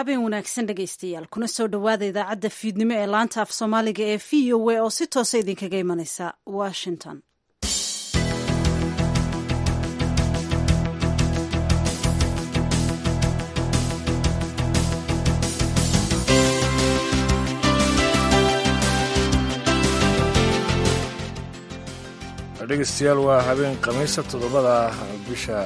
habeen wanaagsan dhegaystayaal kuna soo dhowaada idaacadda fiidnimo ee laanta af soomaaliga ee v o a oo si toosa idinkaga imanaysa washington dhegeystayaal waa habeen khamiisa toddobada bisha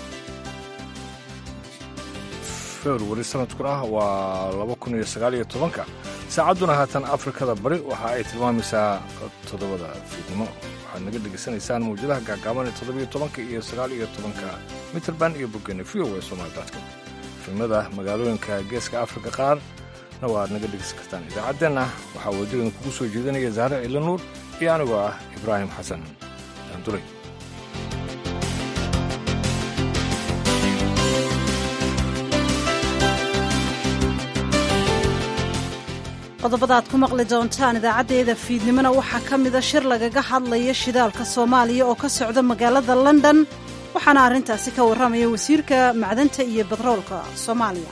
februari sanadkuna waa laba kun iyo sagaal iyo tobanka saacadduna haatan afrikada bari waxa ay tilmaamaysaa toddobada fiidnimo waxaad naga dhegaysanaysaan mawjadaha gaagaaban ee toddobiyo tobanka iyo sagaal iyo tobanka mitrband iyo bogeena v o e somaalidatcom filmada magaalooyinka geeska afrika qaarna waaad naga dhegaysan kartaan idaacaddeenna waxaa waddadan kugu soo jeedinaya zahre cilla nuur iyo anigoo ah ibraahim xasan daanduray qodobada aad ku maqli doontaan idaacaddeeda fiidnimona waxaa ka mida shir lagaga hadlaya shidaalka soomaaliya oo ka socda magaalada london waxaana arrintaasi ka warramaya wasiirka macdanta iyo bedroolka soomaaliya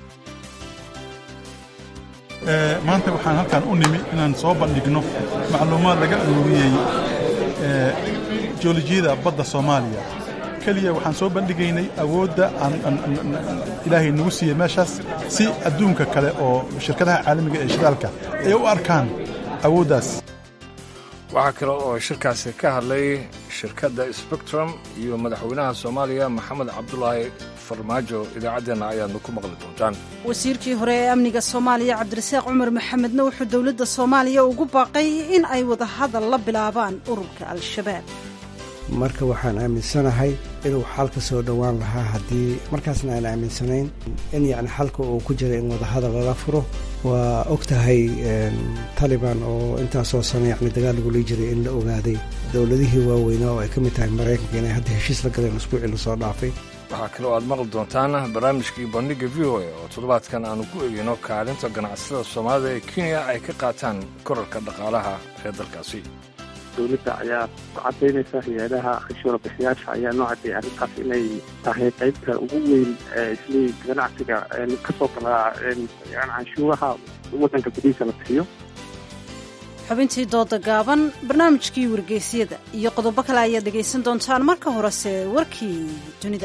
maanta waxaan halkan u nimi inaan soo bandhigno macluumaad laga aruuriyey joolojiyada badda soomaaliya keliya waxaan soo bandhigaynay awoodda ilaahay nagu siiyey meeshaas si adduunka kale oo shirkadaha caalamiga ee shidaalka ay u arkaan awooddaas waxaa kale oo shirkaasi ka hadlay shirkadda spectrum iyo madaxweynaha soomaaliya maxamed cabdulaahi farmaajo idaacaddeenna ayaadna ku maqli doontaan wasiirkii hore ee amniga soomaaliya cabdirasaaq cumar maxamedna wuxuu dowladda soomaaliya ugu baaqay in ay wadahadal la bilaabaan ururka al-shabaab marka waxaan aaminsanahay inuu xal ka soo dhowaan lahaa haddii markaasna aan aaminsanayn in yacni xalka uu ku jira in wadahadal lala furo waa og tahay taliban oo intaasoo sano yacni dagaal lagula jiray in la ogaaday dowladihii waaweynaa oo ay ka mid tahay maraykanka inay hadda heshiis la galeen usbuucii lasoo dhaafay waxaa kale oo aad maqli doontaan barnaamijkii bandhigga v o a oo toddobaadkan aanu ku eegayno kaalinta ganacsatada soomaalida ee kenya ay ka qaataan korarka dhaqaalaha ee dalkaasi dowladda ayaa ku cadaynaysa hay-adaha khashuura bixiyaasha ayaa noo caddeeyay arrintaas inay tahay qaybta ugu weyn isli ganacsiga ka soo galaa canshuuraha waddanka gudihiisa la bixiyo xubintii dooda gaaban barnaamijkii wargeysyada iyo qodobo kale ayaad dhegaysan doontaan marka horese warkii dunida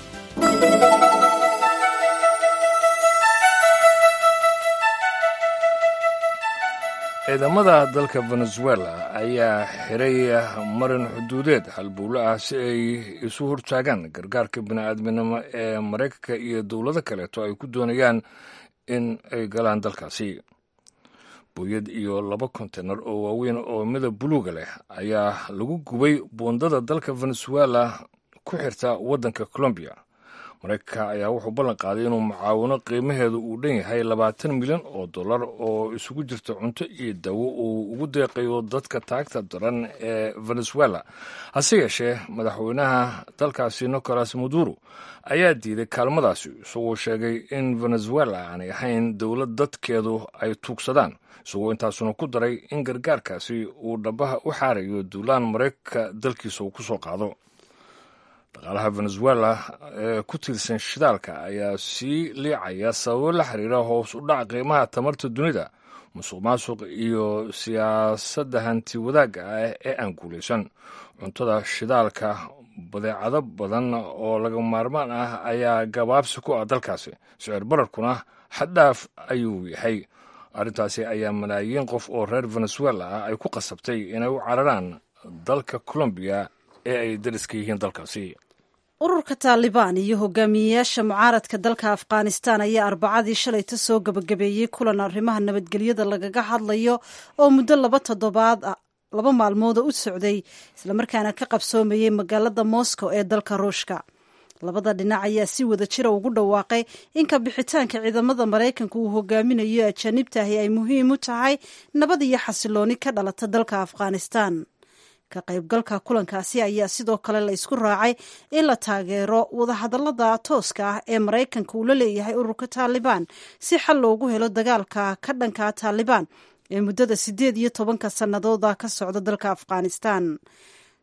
ciidamada dalka venezuela ayaa xiray marin xuduudeed halbowle ah si ay isu hortaagaan gargaarka bini'aadminimo ee maraykanka iyo dowlado kaleeto ay ku doonayaan in ay galaan dalkaasi booyad iyo laba kontenar oo waaweyn oo midab buluuga leh ayaa lagu gubay buundada dalka venezuela ku xirta waddanka colombiya maraykanka ayaa wuxuu ballan qaaday inuu mucaawino qiimaheedu uu dhan yahay labaatan milyan oo dollar oo isugu jirta cunto iyo dawo uu ugu deeqayo dadka taagta daran ee venezuela hase yeeshee madaxweynaha dalkaasi nicolas maduro ayaa diiday kaalmadaasi isagoo sheegay in venezuela aanay ahayn dowlad dadkeedu ay tuugsadaan isagoo intaasuna ku daray in gargaarkaasi uu dhabaha u xaarayo duulaan maraykanka dalkiisa uu ku soo qaado dhaqaalaha venezuela ee ku tiirsan shidaalka ayaa sii liicaya sababo la xiriira hoos u dhac qiimaha tamarta dunida musuq maasuq iyo siyaasadda hanti wadaagga ah ee aan guulaysan cuntada shidaalka badeecado badan oo laga maarmaan ah ayaa gabaabsi ku ah dalkaasi sicir bararkuna xaddhaaf ayuu yahay arrintaasi ayaa malaayiin qof oo reer venezuela ah ay ku qasabtay inay u cararaan dalka colombiya ee ay dariska yihiin dalkaasi ururka taalibaan iyo hogaamiyeyaasha mucaaradka dalka afghanistan ayaa arbacadii shalayta soo gebagabeeyey kulan arrimaha nabadgelyada lagaga hadlayo oo muddo laba toddobaad laba maalmooda u socday islamarkaana ka qabsoomayey magaalada moscow ee dalka ruushka labada dhinac ayaa si wada jira ugu dhawaaqay in ka bixitaanka ciidamada maraykanka uu hogaaminayo ajaanibtahi ay muhiim u tahay nabad iyo xasilooni ka dhalata dalka afghanistan ka qaybgalka kulankaasi ayaa sidoo kale la isku raacay in la taageero wadahadallada tooska ah ee maraykanka uu la leeyahay ururka taalibaan si xal loogu helo dagaalka ka dhanka taalibaan ee muddada siddeed iyo tobanka sannadooda ka socda dalka afghanistan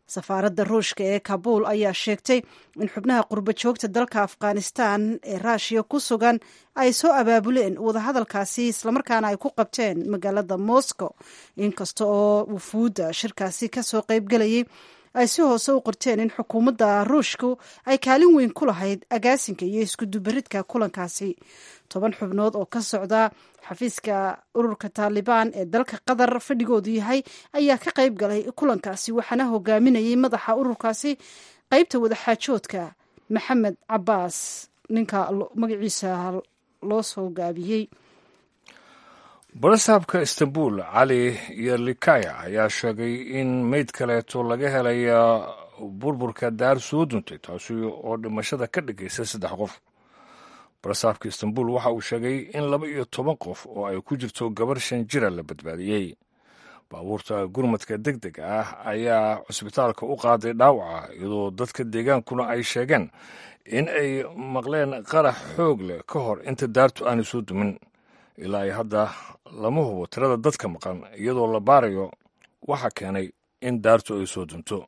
safaaradda ruushka ee kabuul ayaa sheegtay in xubnaha qurbo joogta dalka afghanistan ee raashiya ku sugan ay soo abaabuleen wadahadalkaasi islamarkaana ay ku qabteen magaalada moscow inkasta oo wufuudda shirkaasi kasoo qaybgelayay ay si hoose u qorteen in xukuumadda ruushku ay kaalin weyn ku lahayd agaasinka iyo iskudubaridka kulankaasi toban xubnood oo ka socda xafiiska ururka taalibaan ee dalka qatar fadhigoodu yahay ayaa ka qayb galay kulankaasi waxaana hogaaminayay madaxa ururkaasi qeybta wadaxaajoodka maxamed cabaas ninka magaciisa loo soo gaabiyey barasaabka istanbul cali yerlikaya ayaa sheegay in meyd kaleeto laga helay burburka daar soo duntay taasi oo dhimashada ka dhigaysa saddex qof barasaabka istanbul waxa uu sheegay in laba iyo toban qof oo ay ku jirto gabar shan jira la badbaadiyey baabuurta gurmadka deg deg ah ayaa cusbitaalka u qaaday dhaawaca iyadoo dadka deegaankuna ay sheegeen in ay maqleen qarax xoog leh ka hor inta daartu aanay soo dumin ilaa ay hadda lama hubo tirada dadka maqan iyadoo la baarayo waxa keenay in daartu ay soo dunto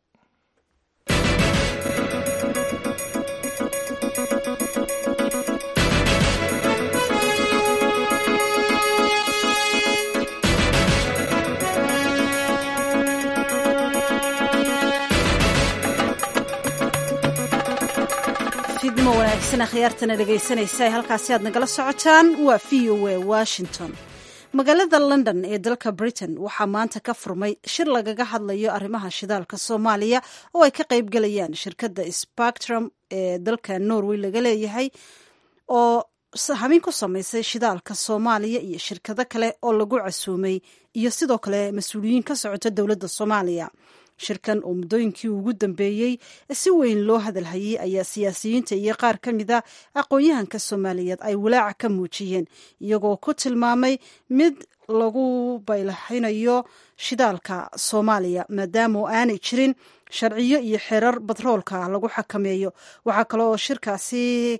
fidmo wanaagsan akhyaartana dhegaysanaysa halkaasi aad nagala socotaan waa v o a washington magaalada london ee dalka britain waxaa maanta ka furmay shir lagaga hadlayo arrimaha shidaalka soomaaliya oo ay ka qayb galayaan shirkadda spactrum ee dalka norway laga leeyahay oo hamin ku samaysay shidaalka soomaaliya iyo shirkado kale oo lagu casuumay iyo sidoo kale mas-uuliyiin ka socota dowladda soomaaliya shirkan oo muddooyinkii ugu dambeeyey si weyn loo hadalhayay ayaa siyaasiyiinta iyo qaar ka mid a aqoon-yahanka soomaaliyeed ay walaaca ka muujiyeen iyagoo ku tilmaamay mid lagu baylaxinayo shidaalka soomaaliya maadaama oo aanay jirin sharciyo iyo xerar batroolka lagu xakameeyo waxaa kale oo shirkaasi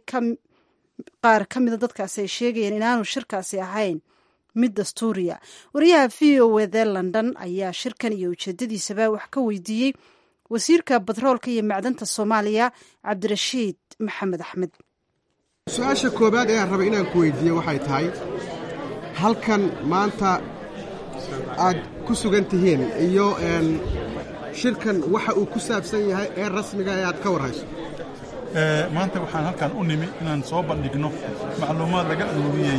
qaar ka mida dadkaasi ay sheegayeen inaanu shirkaasi ahayn mid dastuuriya wariyaha v o wde london ayaa shirkan iyo ujeedadiisaba wax ka weydiiyey wasiirka batroolka iyo macdanta soomaaliya cabdirashiid maxamed axmed su-aasha koowaad ee aan rabay inaan ku weydiiye waxay tahay halkan maanta aad ku sugan tihiin iyo shirkan waxa uu ku saabsan yahay ee rasmiga ee aad ka warhayso maanta waxaan halkan u nimi inaan soo bandhigno macluumaad laga aruuriyey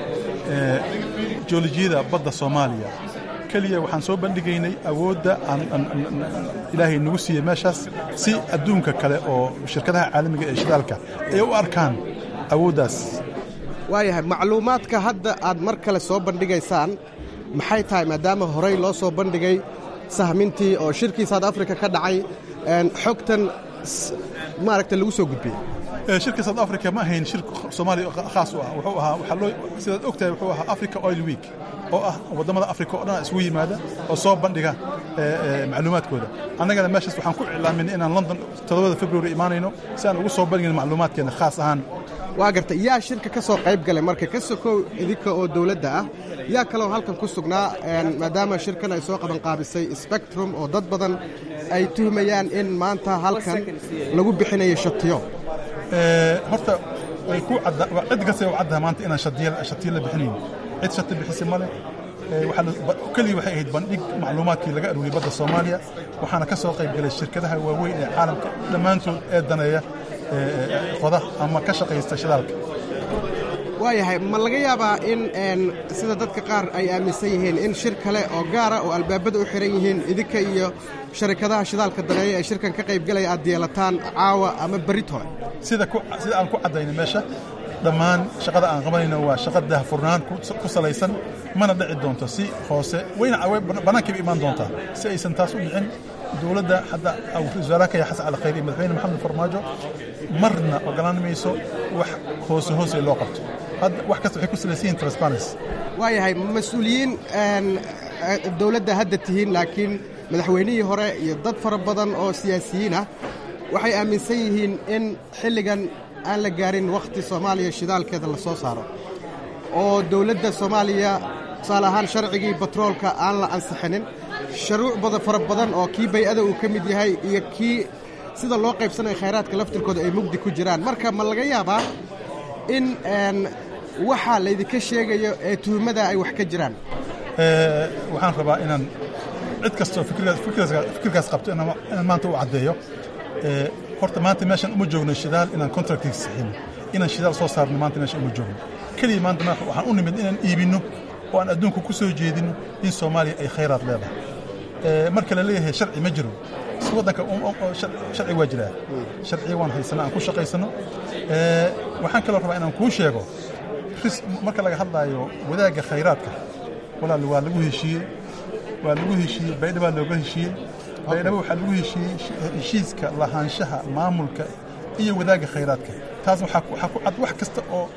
joolojiyada badda soomaaliya keliya waxaan soo bandhigaynay awoodda ilaahay nagu siiyey meeshaas si adduunka kale oo shirkadaha caalamiga ee shidaalka ay u arkaan awooddaas waayahay macluumaadka hadda aad mar kale soo bandhigaysaan maxay tahay maadaama horey loo soo bandhigay sahmintii oo shirkii south africa ka dhacay xogtan maaragta lagu soo gudbiyey shirka south africa ma ahayn shir soomaaliya khaas u ah wuxuu ahaa waxaa loo sidaad ogtahay wuxuu ahaa africa oil week oo ah waddamada africa oo dhan isugu yimaada oo soo bandhiga macluumaadkooda annagana meeshaas waxaan ku iclaaminay inaan london todobada february imaanayno si aan ugu soo bandhigin macluumaadkeena khaas ahaan waa garta yaa shirka ka soo qayb galay marka ka sokow idinka oo dowladda ah yaa kaloo halkan ku sugnaa maadaama shirkan ay soo qabanqaabisay spectrum oo dad badan ay tuhmayaan in maanta halkan lagu bixinayo shatiyo horta cid kasta u caddaha maanta inaan shatiyo la bixinayn cid shati bixisay male keliya waxay ahayd bandhig macluumaadkii laga aruuriyey badda soomaaliya waxaana ka soo qayb galay shirkadaha waaweyn ee caalamka dhammaantood ee daneeya qoda ama ka shaqaysta shidaalka waayahay ma laga yaabaa in sida dadka qaar ay aaminsan yihiin in shir kale oo gaara oo albaabada u xihan yihiin idinka iyo sharikadaha shidaalka daneeya ee shirkan ka qaybgalaya aad yeelataan caawa ama berrit hore sida aan ku caddaynay meesha dhammaan shaqada aan qabanayno waa shaqa daahfurnaan ku salaysan mana dhici doonto si hoose wayna bannaankayba imaan doontaa si aysan taas u dhicin dowladda hadda wasaaraha ya xasan cali khayr iyo madaxweyne maxamed farmaajo marna ogolaan mayso wax hoose hoose loo qabto wax kasta waxay ku salaysan yihin transparency waayahay mas-uuliyiin dowladda hadda tihiin laakiin madaxweynihii hore iyo dad fara badan oo siyaasiyiin ah waxay aaminsan yihiin in xilligan aan la gaarin wakhti soomaaliya shidaalkeeda la soo saaro oo dowladda soomaaliya tusaale ahaan sharcigii batroolka aan la ansixinin sharuuc bada fara badan oo kii bay-ada uu ka mid yahay iyo kii sida loo qaybsanaya khayraadka laftirkooda ay mugdi ku jiraan marka ma laga yaabaa in waxa laydinka sheegayo ee tuhumada ay wax ka jiraan waxaan rabaa inaan cid kastoo fikirkaas qabto inaan maanta u caddeeyo horta maanta meeshaan uma joogno shidaal inaan contractiga saxino inaan shidaal soo saarno maanta meeshaan uma joogno keliya maanta waxaan u nimid inaan iibinno oo aan adduunka ku soo jeedinno in soomaaliya ay khayraad leedahay marka la leeyahay sharci ma jiro si waddanka sharci waa jiraa sharciga waan haysana aan ku shaqaysano waxaan kaloo rabaa inaan kuu sheego marka laga hadlaayo wadaagga khayraadka walaal waa lagu heshiiyey waa lagu heshiiyey baydha baa looga heshiiyey baydhabo waxaa lagu heshiiyey heshiiska lahaanshaha maamulka iyo wadaagga khayraadka taas waxaa ku cad wax kasta oo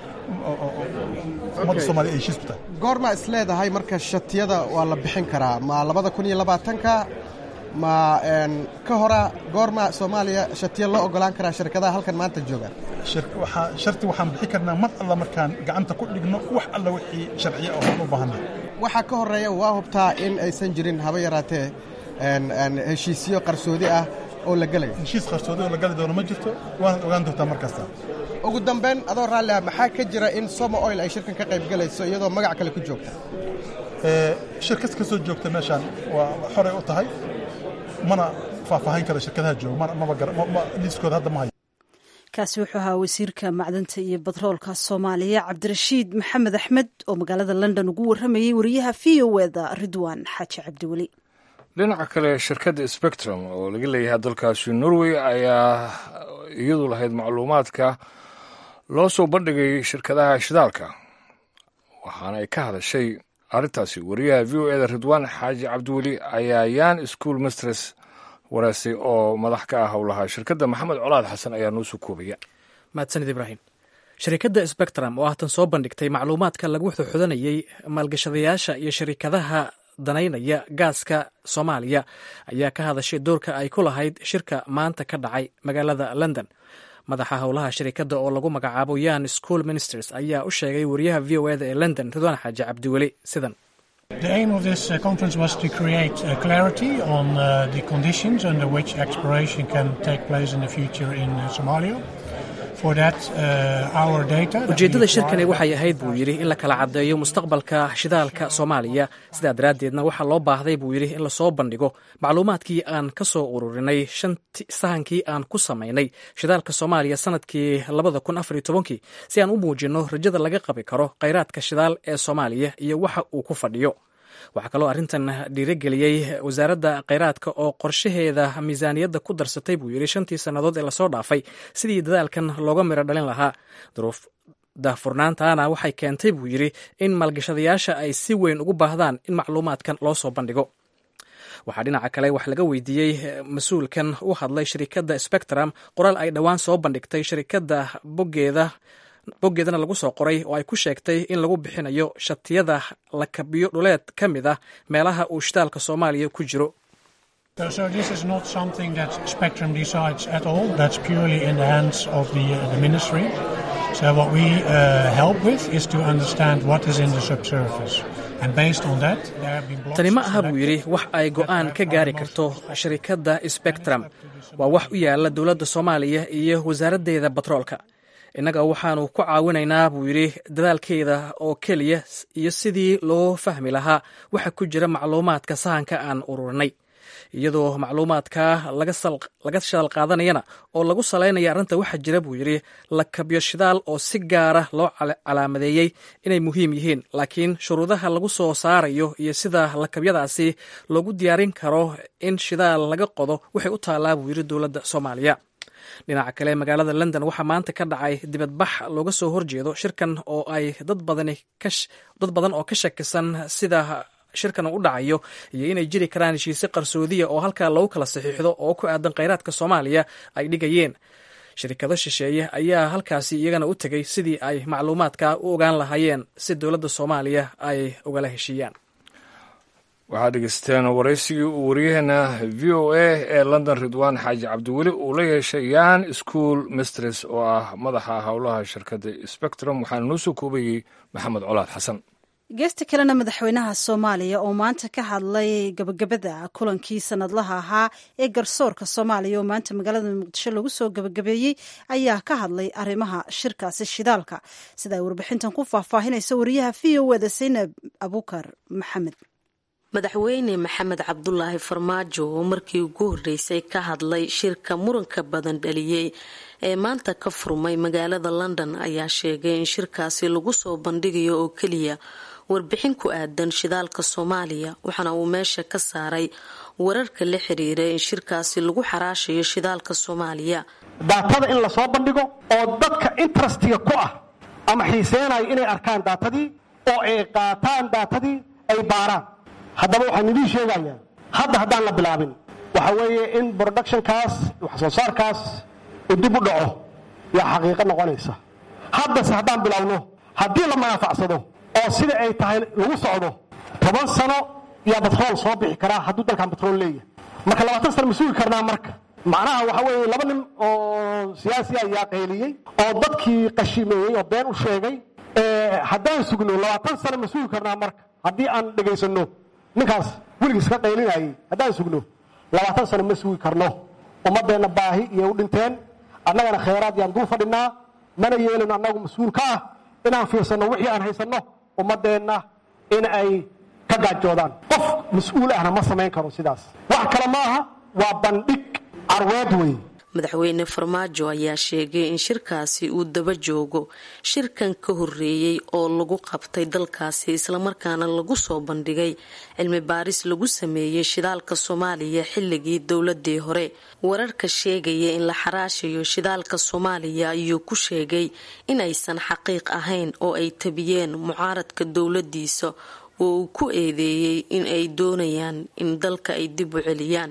ummadda soomaliya ay heshiis ku tahay goorma is leedahay marka shatiyada waa la bixin karaa ma labada kun iyo labaatanka ma ka hora goorma soomaaliya shatiya loo ogolaan karaa shirkadaha halkan maanta jooga sharti waxaan bixi karnaa mar alla markaan gacanta ku dhigno wax alla wixii sharciya oo aan u baahanay waxaa ka horreeya waa hubtaa in aysan jirin haba yaraatee heshiisyo qarsoodi ah oo la gelayo heshiis qarsoodi oo la gali doono ma jirto waanaad ogaan doontaa mar kasta ugu dambayn adoo raalli ah maxaa ka jira in somo oil ay shirkan ka qayb galayso iyadoo magac kale ku joogta shirkad ka soo joogta meeshaan waa xoray u tahay mana faahfaahin karo shirkadaha jooga maba liiskooda hadda ma hayo kaasi wuxuu ahaa wasiirka macdanta iyo batroolka soomaaliya cabdirashiid maxamed axmed oo magaalada london ugu warramayey wariyaha v o eda ridwan xaaji cabdiweli dhinaca kale shirkadda spectrum oo laga leeyahay dalkaasi norway ayaa iyadu lahayd macluumaadka loo soo bandhigay shirkadaha shidaalka waxaana ay ka hadashay arrintaasi wariyaha v o eda ridwaan xaaji cabdiweli ayaa yan school mistress wareysay oo madax ka ah howlaha shirkadda maxamed colaad xasan ayaa noo soo koobaya mahadsanid ibraahim shirkadda spectrum oo haatan soo bandhigtay macluumaadka lagu xudanayey maalgashadayaasha iyo shirkadaha danaynaya gaaska soomaaliya ayaa ka hadashay doorka ay ku lahayd shirka maanta ka dhacay magaalada london madaxa howlaha shirikadda oo lagu magacaabo yan school ministers ayaa u sheegay wariyaha v o eda ee london ridwaan xaaji cabdiweli sidan The aim of this uh, conference was to create uh, clarity on uh, the conditions under which exploration can take place in the future in Somalia. ujeeddada shirkani waxay ahayd buu yidhi in la kala caddeeyo mustaqbalka shidaalka soomaaliya sidaa daraaddeedna waxaa loo baahday buu yidhi in lasoo bandhigo macluumaadkii aan ka soo ururinay sahankii aan ku samaynay shidaalka soomaaliya sanadkii labada kun afariyo tobankii si aan u muujinno rajada laga qabi karo khayraadka shidaal ee soomaaliya iyo waxa uu ku fadhiyo waxaa kaloo arrintan dhiirigeliyey wasaaradda kheyraadka oo qorshaheeda miisaaniyadda ku darsatay buu yidhi shantii sannadood ee lasoo dhaafay sidii dadaalkan looga miro dhalin lahaa duruuf daahfurnaantaana waxay keentay buu yidhi in maalgashadayaasha ay si weyn ugu baahdaan in macluumaadkan loo soo bandhigo waxaa dhinaca kale wax laga weydiiyey mas-uulkan u hadlay shirikadda spectrum qoraal ay dhowaan soo bandhigtay shirikadda boggeeda boggeedana lagu soo qoray oo ay ku sheegtay in lagu bixinayo shatiyada lakabiyo dhuleed ka mid ah meelaha uu shidaalka soomaaliya ku jiro So this is not something that Spectrum decides at all. That's purely in the hands of the, uh, the ministry. So what we uh, help with is to understand what is in the subsurface. And based on that, there have been blocks tani ma aha buu selected yidhi wax ay go'aan ka gaari karto shirikadda spectrum waa wax u yaala dowladda soomaaliya iyo wasaaraddeeda batroolka innaga waxaanu ku caawinaynaa buu yidhi dadaalkeeda oo keliya iyo sidii loo fahmi lahaa waxa ku jira macluumaadka sahanka aan ururinay iyadoo macluumaadka laga shadaal qaadanayana oo lagu salaynaya arrinta waxaa jira buu yidhi lakabyo shidaal oo si gaara loo calaamadeeyey inay muhiim yihiin laakiin shuruudaha lagu soo saarayo iyo sida lakabyadaasi loogu diyaarin karo in shidaal laga qodo waxay u taallaa buu yidhi dowladda soomaaliya dhinaca kale magaalada london waxaa maanta ka dhacay dibadbax looga soo horjeedo shirkan oo ay dad dad badan oo ka shakisan sida shirkan u dhacayo iyo inay jiri karaan heshiise qarsoodiya oo halkaa lagu kala saxiixdo oo ku aadan kheyraadka soomaaliya ay dhigayeen shirikado shisheeye ayaa halkaasi iyagana u tegay sidii ay macluumaadka u ogaan lahaayeen si dowladda soomaaliya ay ugala heshiiyaan waxaad dhegeysteen waraysigii uu waryaheena v o a ee london ridwaan xaaji cabdiweli uu la yeeshay yan school mistress oo ah madaxa howlaha shirkadda spectrum waxaana noo soo koobayey maxamed colaad xasan geesta kalena madaxweynaha soomaaliya oo maanta ka hadlay gabagabada kulankii sanadlaha ahaa ee garsoorka soomaaliya oo maanta magaalada muqdisho lagu soo gabagabeeyey ayaa ka hadlay arrimaha shirkaasi shidaalka sida ay warbixintan ku faahfaahinayso wariyaha v o eda saynab abukar maxamed madaxweyne maxamed cabdulaahi farmaajo oo markii ugu horreysay ka hadlay shirka muranka badan dhaliyey ee maanta ka furmay magaalada london ayaa sheegay in shirkaasi lagu soo bandhigayo oo keliya warbixin ku aadan shidaalka soomaaliya waxaana uu meesha ka saaray wararka la xiriira in shirkaasi lagu xaraashayo shidaalka soomaaliya daatada in lasoo bandhigo oo dadka interestiga ku ah ama xiiseynayo inay arkaan daatadii oo ay qaataan daatadii ay baaraan haddaba waxaan idiin sheegayaa hadda haddaan la bilaabin waxa weeye in productionkaas wax soo saarkaas uu dib u dhaco yaa xaqiiqo noqonaysa haddase haddaan bilaabno haddii la manaafacsado oo sida ay tahay lagu socdo toban sano yaa batrool soo bixi karaa hadduu dalkan batrool leeyahay marka labaatan sano ma sugi karnaa marka macnaha waxa weeye laba nin oo siyaasi ayaa qayliyey oo dadkii qashimeeyey oo been u sheegay haddaan sugno labaatan sano ma sugi karnaa marka haddii aan dhegaysanno ninkaas weligiis ka qaylinayay haddaan sugno labaatan sano ma sugi karno ummaddeenna baahi iyo u dhinteen annagana khayraad yaan dul fadhinaa mana yeelino annagu mas-uul ka ah inaan fiirsanno wixii aan haysanno ummaddeenna in ay ka gaajoodaan qof mas-uul ahna ma samayn karo sidaas wax kale ma aha waa bandhig carweed wey madaxweyne farmaajo ayaa sheegay in shirkaasi uu daba joogo shirkan ka horeeyey oo lagu qabtay dalkaasi islamarkaana lagu soo bandhigay cilmi baaris lagu sameeyey shidaalka soomaaliya xilligii dowladii hore wararka sheegaya in la xaraashayo shidaalka soomaaliya ayuu ku sheegay in aysan xaqiiq ahayn oo ay tabiyeen mucaaradka dowladiisa oo uu ku eedeeyey in ay doonayaan in dalka ay dib u celiyaan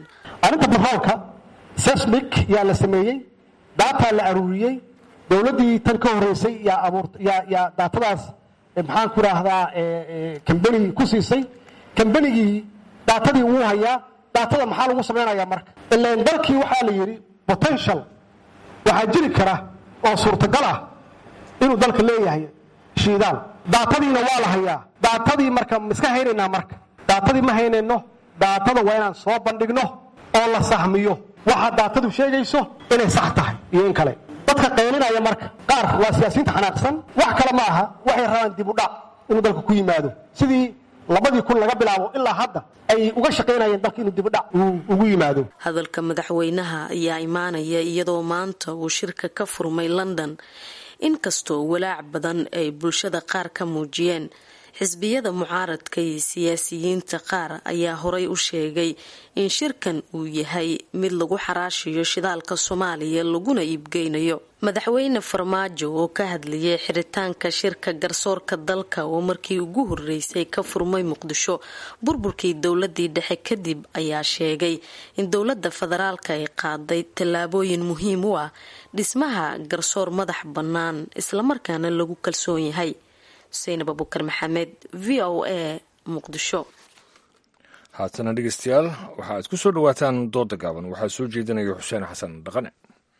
sesmic yaa la sameeyey daataa la aruuriyey dowladdii tan ka horeysay yaa daatadaas maxaan ku idhaahdaa kambeni ku siisay kambenigii daatadii wuu hayaa daatada maxaa lagu samaynayaa marka ilan dalkii waxaa la yidhi potential waxaa jiri kara oo suurtagal ah inuu dalka leeyahay shiidaal daatadiina waa la hayaa daatadii marka maiska haynaynaa marka daatadii ma haynayno daatada waa inaan soo bandhigno oo la sahmiyo waxaa daatadu sheegayso inay sax tahay iyo in kale dadka qaylinaya marka qaar waa siyaasiyiinta xanaaqsan wax kale ma aha waxay rabaan dib u dhac inuu dalka ku yimaado sidii labadii kun laga bilaabo ilaa hadda ay uga shaqaynayeen dalka inuu dib u dhac ugu yimaado hadalka madaxweynaha ayaa imaanaya iyadoo maanta uu shirka ka furmay london inkastoo walaac badan ay bulshada qaar ka muujiyeen xisbiyada mucaaradka iyo siyaasiyiinta qaar ayaa horay u sheegay in shirkan uu yahay mid lagu xaraashayo shidaalka soomaaliya laguna iibgeynayo madaxweyne farmaajo oo ka hadlayay xiritaanka shirka garsoorka dalka oo markii ugu horeysay ka furmay muqdisho burburkii dowladii dhexe kadib ayaa sheegay in dowlada federaalka ay qaaday tallaabooyin muhiim u ah dhismaha garsoor madax bannaan islamarkaana lagu kalsoon yahay xuseynab abukar maxamed v o a muqdisho haatana dhegeystayaal waxa aad ku soo dhowaataan dooda gaaban waxaa soo jeedinaya xuseen xasan dhaqane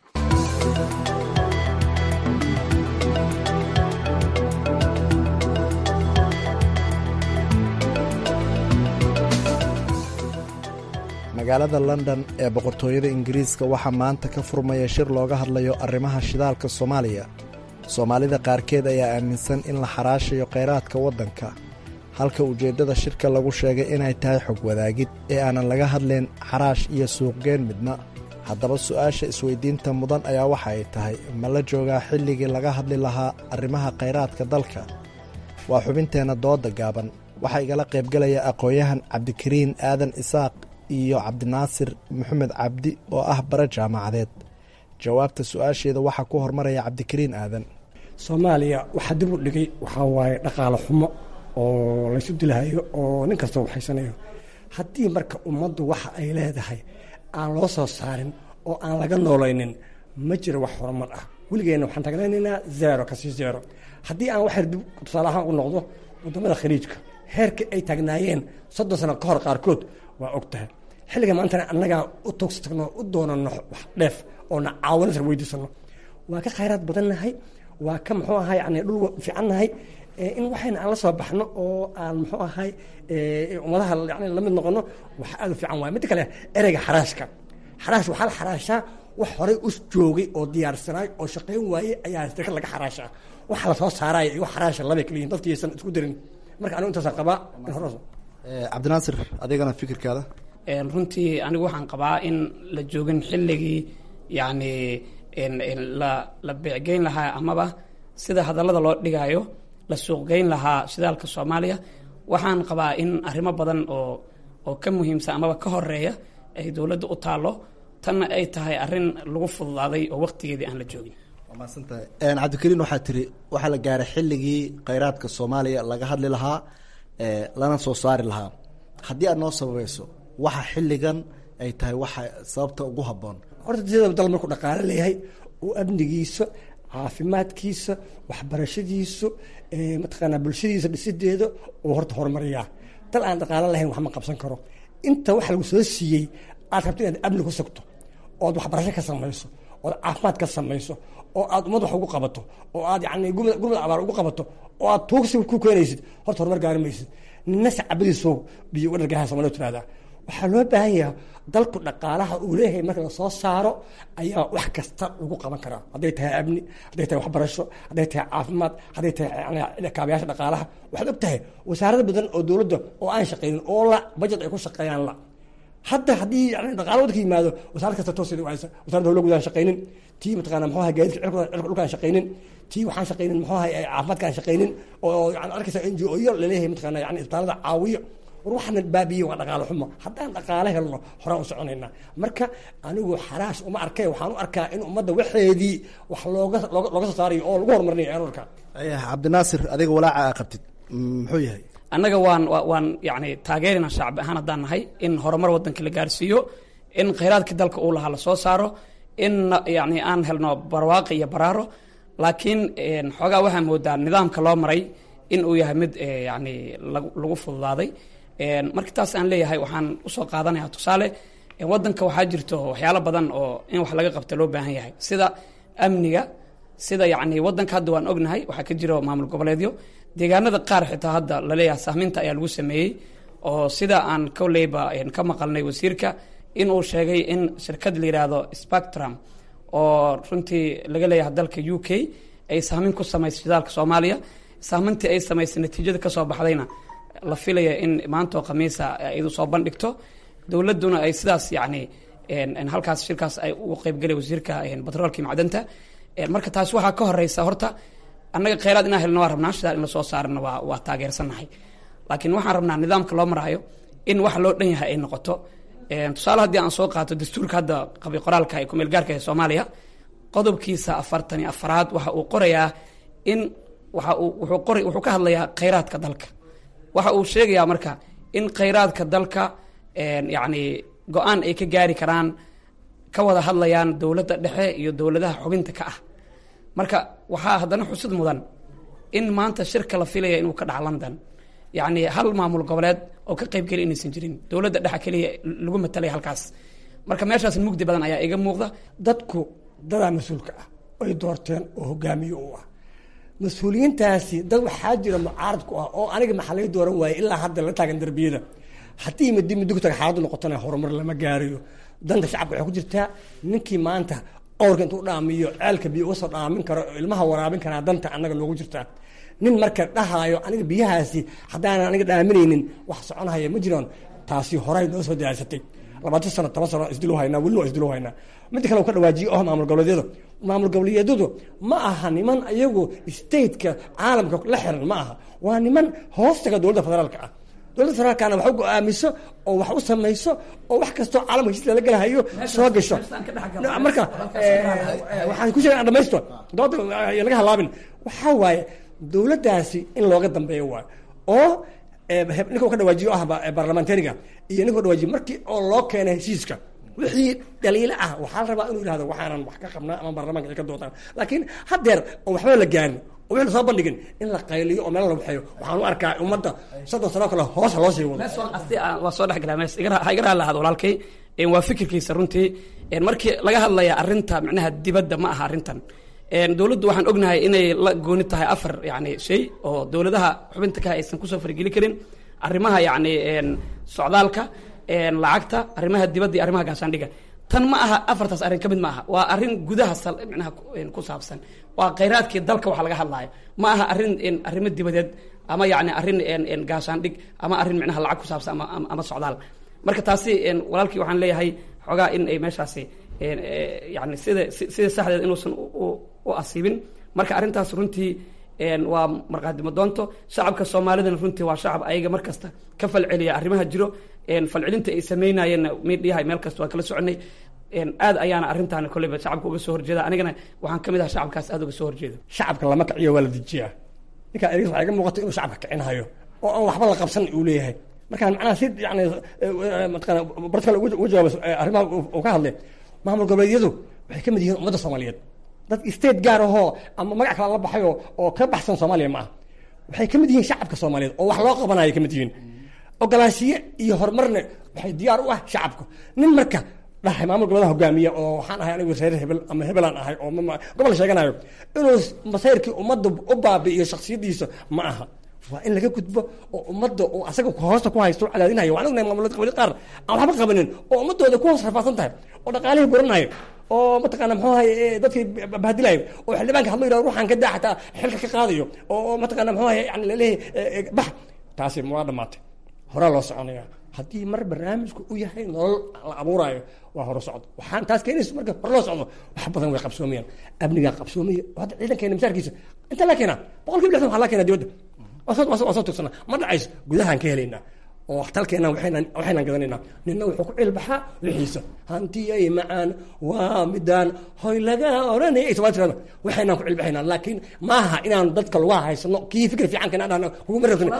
magaalada london ee boqortooyada ingiriiska waxaa maanta ka furmaya shir looga hadlayo arrimaha shidaalka soomaaliya soomaalida qaarkeed ayaa aaminsan in la xaraashayo khayraadka waddanka halka ujeeddada shirka lagu sheegay inay tahay xog wadaagid ee aanan laga hadlayn xaraash iyo suuqgeen midna haddaba su'aasha isweyddiinta mudan ayaa waxa ay tahay ma la joogaa xilligii laga hadli lahaa arrimaha khayraadka dalka waa xubinteenna dooda gaaban waxaa igala qaybgalaya aqoon-yahan cabdikariin aadan isaaq iyo cabdinaasir maxamed cabdi oo ah bare jaamacadeed jawaabta su-aasheeda waxaa ku hormaraya cabdikariin aadan soomaaliya waxaa dib u dhigay waxaa waaye dhaqaale xumo oo laysu dilahayo oo nin kasta waxaysanayo haddii marka ummaddu waxa ay leedahay aan loo soo saarin oo aan laga noolaynin ma jiro wax horumar ah weligeenna waxaan tagnaynaynaa zero kasii zero haddii aan waxyar dib tusaale ahaan u noqdo waddamada khaliijka heerka ay taagnaayeen soddon sano ka hor qaarkood waa og tahay xilliga maantana annagaa u toogsi tagno u doonano wax dheef oona caawinasar weydiisano waa ka khayraad badannahay waa ka muxuu ahaa yani dhul fiicannahay in waxayna aan la soo baxno oo aan muxuu ahay ummadaha yani lamid noqono wax aad u fiican waay midda kale ereyga xaraashka xaraash waxaa la xaraashaa wax horay us joogay oo diyaarsanaay oo shaqayn waayey ayaa shirkad laga xaraashaa waxa lasoo saaraya iyo wax xaraasha labay kala yihin dadkiisan isku darin marka anigu intaasaan qabaa in hore cabdinaasir adigana fikirkaada runtii anigu waxaan qabaa in la joogin xilligii yacni la la beecgeyn lahaa amaba sida hadallada loo dhigaayo la suuqgeyn lahaa shidaalka soomaaliya waxaan qabaa in arrimo badan oo oo ka muhiimsan amaba ka horeeya ay dowladda u taallo tanna ay tahay arrin lagu fududaaday oo waqtigeedii aan la joogin waa mahadsantahay cabdikariin waxaa tiri waxaa la gaaray xilligii kheyraadka soomaaliya laga hadli lahaa lana soo saari lahaa haddii aad noo sababayso waxa xilligan ay tahay waxa sababta ugu habboon horta sida dal markuu dhaqaale leeyahay oo amnigiisa caafimaadkiisa waxbarashadiisu mataqaanaa bulshadiisa dhisideeda uu horta horumariyaa dal aan dhaqaale lahayn wax ma qabsan karo inta waxa lagu soo siiyey aad rabto inaad amni ku sugto ood waxbarasho ka samayso ood caafimaad ka samayso oo aad ummad wax ugu qabato oo aad yani gurmad abaar ugu qabato oo aad tuugsi ku keenaysid horta horumar gaari maysid nina sacabadiiso biyo uga dhargaha somalia tirahdaa waxaa loo baahan yahay dalku dhaqaalaha uu leeyahay marka lasoo saaro ayaa wax kasta lagu qaban karaa hadday tahay amni hadday tahay waxbarasho hadday tahay caafimaad hadday tahay kaabayaasha dhaqaalaha waxaad og tahay wasaarada badan oo dowladda oo aan shaqaynin oo la bajet ay ku shaqeeyaan la hadda haddii yani dhaqaala waddanka yimaado wasaarad kasta tooseeda waysa wasarada howla guudaan shaqaynin tii mataqana muxuu ahay gaadiidka cirka dhulkaan shaqaynin tii waxaan shaqaynin muxuu ahay caafimaadkaan shaqaynin oo yani arkaysa n g o yo laleeyahay mataqana yani isbitaalada caawiyo war waxaana baabiye waa dhaqaale xumo haddaan dhaqaale helno horaan u soconaynaa marka anigu xaraash uma arkay waxaan u arkaa in ummadda waxeedii wax looga looga soo saarayo oo lagu horumarinayo aan arkaa cabdinaasir adiga walaaca aa qabtid muxuu yahay annaga waan waan yani taageerina shacbi ahaan haddaan nahay in horumar waddanka la gaarsiiyo in khayraadkii dalka uu lahaa lasoo saaro in yani aan helno barwaaqi iyo baraaro laakiin xoogaa waxaa moodaa nidaamka loo maray in uu yahay mid yani lagu fududaaday marka taas aan leeyahay waxaan usoo qaadanaya tusaale waddanka waxaa jirto waxyaalo badan oo in wax laga qabta loo baahan yahay sida amniga sida yani waddanka hadda waan ognahay waxaa ka jiro maamul goboleedyo deegaanada qaar xitaa hadda laleeyahay sahminta ayaa lagu sameeyey oo sida aan koleyba ka maqalnay wasiirka inuu sheegay in shirkad la yidhaahdo spectrum oo runtii laga leeyahay dalka u k ay sahmin ku samaysay shidaalka soomaaliya sahmintii ay samaysay natiijada kasoo baxdayna la filaya in maantoo khamiisa idu soo bandhigto dowladduna ay sidaas yani halkaas shirkaas ay ugu qeybgelay wasiirka batroolka macdanta marka taas waxaa ka horeysa horta annaga kheyraad inaan helno waa rabnaa shidaal in lasoo saarana waa waa taageersannahay laakiin waxaan rabnaa nidaamka loo maraayo in wax loo dhan yahay ay noqoto tusaale haddii aan soo qaato dastuurka hadda qabi qoraalka ee kumeel gaarka ee soomaaliya qodobkiisa afartan iyo afaraad waxa uu qorayaa in waxa uu wuxuu qora wuxuu ka hadlayaa kheyraadka dalka waxa uu sheegayaa marka in kheyraadka dalka yacni go-aan ay ka gaari karaan ka wada hadlayaan dowladda dhexe iyo dowladaha xubinta ka ah marka waxaa haddana xusid mudan in maanta shirka la filaya inuu ka dhaca london yacni hal maamul goboleed oo ka qayb geli inaysan jirin dowladda dhexe keliya lagu matalaya halkaas marka meeshaas mugdi badan ayaa iga muuqda dadku dadaa mas-uulka ah ay doorteen oo hogaamiye u ah mas-uuliyiintaasi dad waxaa jira mucaarad ku ah oo aniga maxaa laga dooran waayey ilaa hadda la taagan darbiyada haddii midi midi ku taga xaaladu noqotona horumar lama gaarayo danta shacabka waxay ku jirtaa ninkii maanta qowrka intuu dhaamiyo ceelka biyo uga soo dhaamin karo oo ilmaha waraabin karaa danta annaga loogu jirtaa nin marka dhahaayo aniga biyahaasi haddaanan aniga dhaaminaynin wax soconhaya ma jiraan taasi horay noo soo diyaarsatay labaatan sano toban sano isdilu haynaa welina waa isdilu haynaa midda kale uu ka dhawaajiyo oh maamul goboleedyadu maamul goboleedyadu ma aha niman iyagu stateka caalamka la xiran ma aha waa niman hoostaga dowladda federaalka ah dowladda federaalkana wax u go-aamiso oo wax u samayso oo wax kastoo caalamka heshiis lala gelahayo soo gasho marka waxaan ku sheega dhamaysto dooda laga halaabin waxaa waaye dowladdaasi in looga dambeeyo waayo oo ninka u ka dhawaajiyo ah barlamentariga iyo ninka dhawaajiyo markii oo loo keenay heshiiska wixii dhaliilo ah waxaa la rabaa inuu yihahdo waxaanan wax ka qabnaa ama baarlamaanka ay ka doodaan laakiin haddeer oo waxba la gaarin oo wixii lasoo bandhigin in la qayliyo oo meel la waxeeyo waxaan u arkaa ummadda soddon sano kale hoos ha loo sii wado waa soo dhex galaa mees ha iga raali lahaado walaalkay waa fikirkiisa runtii markii laga hadlaya arrinta micnaha dibadda ma aha arrintan dowladdu waxaan ognahay inay la gooni tahay afar yani shay oo dowladaha xubinta ka aysan kusoo fargeli karin arrimaha yani socdaalka lacagta arrimaha dibadda iyo arrimaha gaashaandhiga tan ma aha afartaas arrin ka mid ma aha waa arrin gudaha micnaha ku saabsan waa khayraadkii dalka waxa laga hadlaayo ma aha arrin arrimo dibadeed ama yani arrin gaashaandhig ama arrin micnaha lacag ku saabsan ama ama socdaal marka taasi walaalkii waxaan leeyahay xoogaa in ay meeshaasi yani sida sida saxdeed inuusan u asiibin marka arrintaas runtii waa markaadimo doonto shacabka soomaalidana runtii waa shacab ayaga mar kasta ka falceliya arrimaha jiro falcelinta ay sameynayeenna midhiyahay meel kasta waa kala soconay aad ayaana arrintaan kolleyba shacabka uga soo horjeeda anigana waxaan kamid aha shacabkaas aad uga soo horjeeda shacabka lama kiciyo waa la dejiyaa ninkaa ergs waxaa iga muuqata inuu shacabka kicinhayo oo aan waxba la qabsan uu leeyahay markaan macnaha si yani mataqana barad kale uga jawaabo arrimaha uu ka hadlay maamul goboleedyadu waxay ka mid yihiin ummadda soomaaliyeed dad state gaar ahoo ama magac kale la baxayo oo ka baxsan soomaaliya ma ah waxay ka mid yihiin shacabka soomaaliyeed oo wax loo qabanaya ka mid yihiin ogolaanshiye iyo horumarna waxay diyaar u ah shacabka nin marka dhahay maamul gobolada hogaamiya oo waxaan ahay anigu reer hebel ama hebelaan ahay oo gobol sheeganayo inuu masayrkii ummadda u baabi'iyo shaksiyadiisa ma aha waa in laga gudbo oo ummadda oo asaga hoosta ku haysto cadaadinayo waan ognahay maamulada qabalid qaar aan waxba qabanin oo ummadooda ku hoos rafaadsan tahay oo dhaqaalihii buranayo oo mataqaana muxuu ahay dadkii bahadilayo oo xildhibaanka hadlo yidhahdo ruuxaan ka daa xataa xilka ka qaadayo oo mataqaana muxuu ahay yani laleeyahay bax taasi waa dhamaatay horaa loo soconaya haddii mar barnaamijku u yahay nolol la abuuraayo waa hore socdo waxaan taas keenaysa marka hore loo socdo wax badan way qabsoomayaan amnigaa qabsoomaya hadda ciidankeena misaarkiisa inta la keenaa boqol kiiba lixdan waxaa la keenaa dibadda waa soo tugsana ma dhacayso gudahaan ka helaynaa oo waxtalkeenna waxaynan gadanaynaa nina wuxuu ku cilbaxaa wixiisa hantiyay macaan waa midaan hoy laga oranaya somaa tirada waxaynan ku cilbaxaynaa laakiin maaha inaan dadka lagu haysano kii fikir fiican kana dhahno kuguma rabsano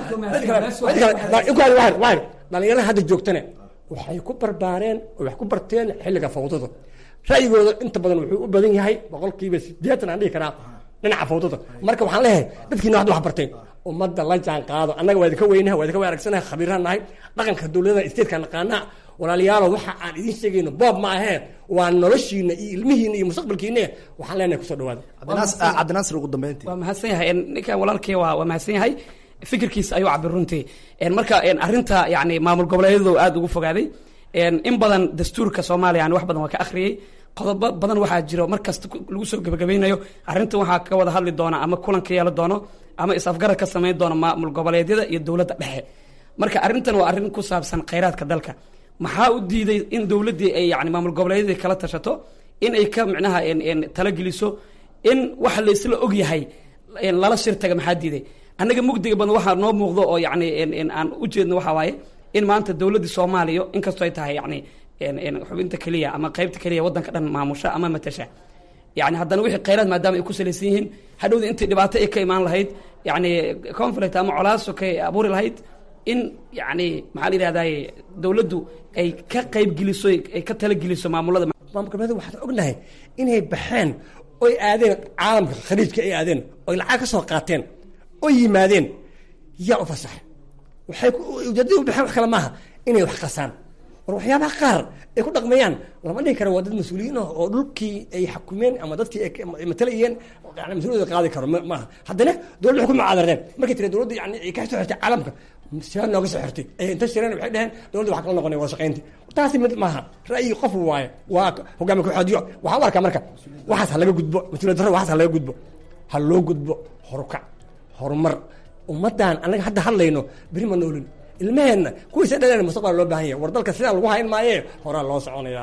dhalinyarada hadda joogtane waxay ku barbaareen oo wax ku barteen xilliga fawdada ra'yigooda inta badan wuxuu u badan yahay boqolkiiba sideetan aan dhihi karaa dhinaca fawdada marka waxaan leeyahay dadkiina waxda wax barteen ummadda la jaan qaado annaga waa idinka weynaha waa idinka wanagsanaha khabiiraan nahay dhaqanka dowladda statetka naqaanaa walaalayaalo waxa aan idiin sheegayno boob ma ahee waa noloshiina iyo ilmihiina iyo mustaqbalkiina waxaan leenahay kusoo dhawaada cabdinaasir ugu dambeyntii waa mahadsan yahay ninkan walaalkay waa waa mahadsan yahay fikirkiisa ayuu cabir runtii marka arrinta yani maamul goboleedyadu aad ugu fogaaday in badan dastuurka soomaaliya aan wax badan waa ka akhriyey qodobo badan waxaa jiro mar kasta lagu soo gebagabeynayo arrintan waxaa ka wada hadli doona ama kulan ka yeelan doono ama is-afgarad ka samayn doono maamul goboleedyada iyo dowladda dhexe marka arrintan waa arrin ku saabsan khayraadka dalka maxaa u diiday in dowladdii ay yani maamul goboleedyadii kala tashato in ay ka micnaha talageliso in waxa laysla og yahay lala shir taga maxaa diiday annaga mugdiga badan waxaa noo muuqdo oo yani aan u jeedno waxaa waaye in maanta dowladdii soomaaliya inkastoo ay tahay yani xubinta keliya ama qaybta keliya waddanka dhan maamusha ama matasha yani haddana wixii khayraad maadaama ay ku salaysan yihiin hadhowda intii dhibaato ay ka imaan lahayd yani conflict ama colaaso ka abuuri lahayd in yani maxaa la yidhahdaye dowladdu ay ka qayb geliso ay ka talageliso maamulada maamul goboleed waxaan ognahay inay baxeen oy aadeen caalamka khaliijka ay aadeen oy lacag ka soo qaateen oy yimaadeen yaa u fasaxay waxay ujeedada u baxeen wax kale maaha inay wax qasaan war waxyaabaha qaar ay ku dhaqmayaan lama dhihi karo waa dad mas-uuliyiin ah oo dhulkii ay xakumeen ama dadkii ay matalayeen mas-uuliyada qaadi karo maaha haddana dowladda waxay ku mucaadareen markay tiri dowladda yani ay ka soo xirtay caalamka siaa nooga soo xirtay ay inta shireen waxay dhaheen dowladda wax kala noqonay wada shaqaynti taasi mid maaha ra'yi qof waaye waa hogaami kooxoodyo waxaan u arkaa marka waxaas ha laga gudbo mas-uuliyad darro waxaas ha laga gudbo ha loo gudbo horukac horumar ummaddan annaga hadda hadlayno beri ma noolin ilmaheenna kuwiisa dhaleen mustaqbal loo baahan yahay war dalka sidaa lagu hayn maaye horaa loo soconayaa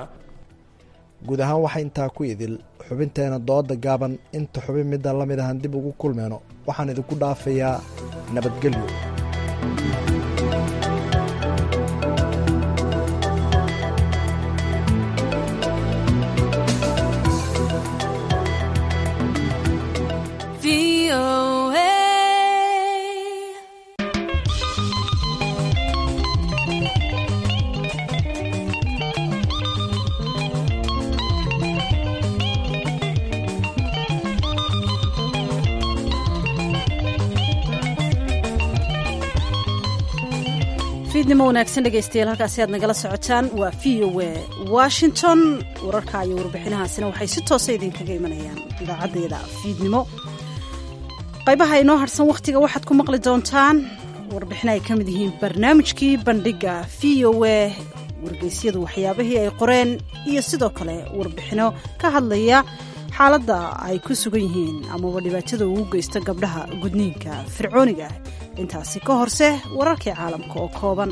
guud ahaan waxaa intaa ku idil xubinteena dooda gaaban inta xubin midda la mid ahan dib ugu kulmeyno waxaan idinku dhaafayaa nabadgelyo fiidnimo wanaagsan dhegaystayaal halkaasi aad nagala socotaan waa v o a washington wararka iyo warbixinahaasina waxay si toosa idinkaga imanayaan idaacaddeeda fiidnimo qaybaha inoo harsan wakhtiga waxaad ku maqli doontaan warbixin ay ka mid yihiin barnaamijkii bandhiga v o a wargeysyadu waxyaabihii ay qoreen iyo sidoo kale warbixino ka hadlaya xaaladda ay ku sugan yihiin amaba dhibaatada ugu geysta gabdhaha gudniinka fircooniga intaasi ka horse wararkii caalamka oo kooban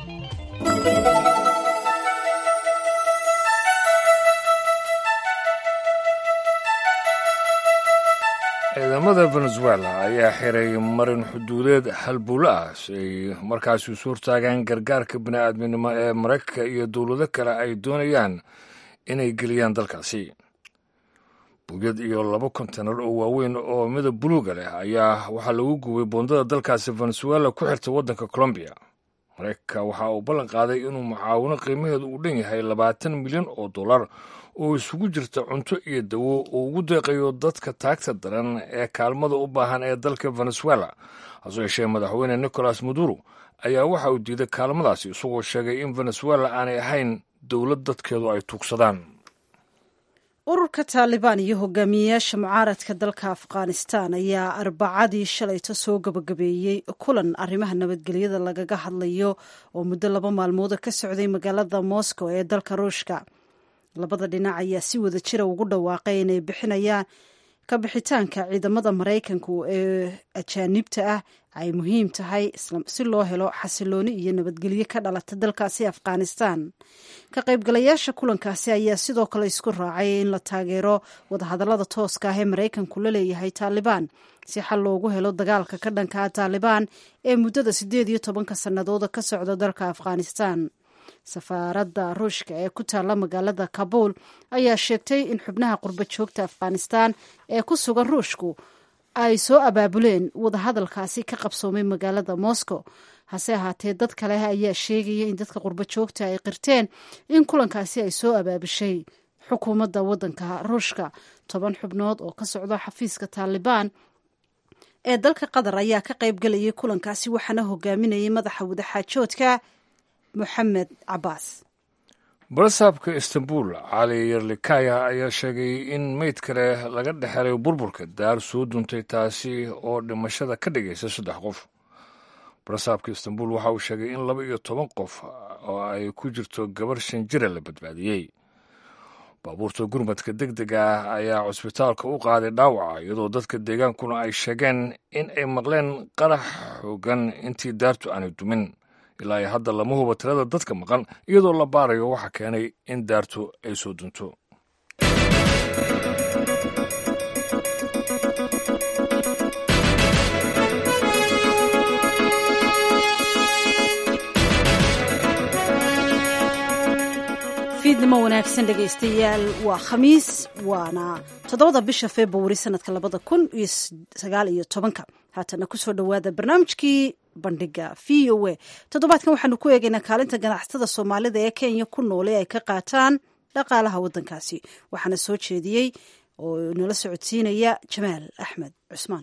ciidamada venezuela ayaa xiray marin xuduudeed halbuulo ah si ay markaasi isu hortaagaan gargaarka bini'aadminimo ee maraykanka iyo dowlado kale ay doonayaan inay geliyaan dalkaasi bugyad iyo laba kontenar oo waaweyn oo midab buluuga leh ayaa waxaa lagu gubay boondada dalkaasi venezuela ku xirta waddanka colombiya maraykanka waxa uu ballan qaaday inuu mucaawino qiimaheedu uu dhan yahay labaatan milyan oo dollar oo isugu jirta cunto iyo dawo uu ugu deeqayo dadka taagta daran ee kaalmada u baahan ee dalka venezuela hasoo yeeshee madaxweyne nicolas maduro ayaa waxa uu diiday kaalmadaasi isagoo sheegay in venezuela aanay ahayn dowlad dadkeedu ay tuugsadaan ururka taalibaan iyo hogaamiyeyaasha mucaaradka dalka afghanistan ayaa arbacadii shalayto soo gabagabeeyey kulan arrimaha nabadgelyada lagaga hadlayo oo muddo laba maalmooda ka socday magaalada moscow ee dalka ruushka labada dhinac ayaa si wada jira ugu dhawaaqay inay bixinayaan ka bixitaanka ciidamada maraykanku ee ajaanibta ah ay muhiim tahay si loo helo xasilooni iyo nabadgelyo ka dhalata dalkaasi afghanistan ka qaybgalayaasha kulankaasi ayaa sidoo kale isku raacay in la taageero wadahadallada tooska ah ee maraykanku la leeyahay taalibaan si xal loogu helo dagaalka ka dhankaa taalibaan ee muddada siddeed iyo tobanka sannadooda ka socda dalka afghanistan safaaradda ruushka ee ku taalla magaalada kabuul ayaa sheegtay in xubnaha qurba joogta afghanistan ee ku sugan ruushku ay soo abaabuleen wadahadalkaasi ka qabsoomay magaalada moscow hase ahaatee dad kale ayaa sheegaya in dadka qurbo joogta ay qirteen in kulankaasi ay soo abaabushay xukuumadda waddanka ruushka toban xubnood oo ka socda xafiiska taalibaan ee dalka qatar ayaa ka qaybgalayay kulankaasi waxaana hogaaminayay madaxa wadaxaajoodka moxamed cabaas barasaabka istanbul cali yerlikaya ayaa sheegay in meyd kale laga dhexelay burburka daar soo duntay taasi oo dhimashada ka dhigaysa saddex qof barasaabka istanbul waxa uu sheegay in laba iyo toban qof oo ay ku jirto gabar shan jira la badbaadiyey baabuurta gurmadka deg dega ah ayaa cusbitaalka u qaaday dhaawaca iyadoo dadka deegaankuna ay sheegeen in ay maqleen qarax xoogan intii daartu aanay dumin ilaa iyo hadda lama huba tirada dadka maqan iyadoo la baarayo waxa keenay in daartu ay soo dunto fiidnimo wanaagsan dhegaystayaal waa khamiis waana toddobada bisha februari sanadka labada kun iyo sagaal iyo tobanka haatana kusoo dhowaada barnaamijkii bandhiga v o a toddobaadkan waxaanu ku eegaynaa kaalinta ganacsatada soomaalida ee kenya ku noole ay ka qaataan dhaqaalaha waddankaasi waxaana soo jeediyey oo nala socodsiinaya jamaal axmed cusmaan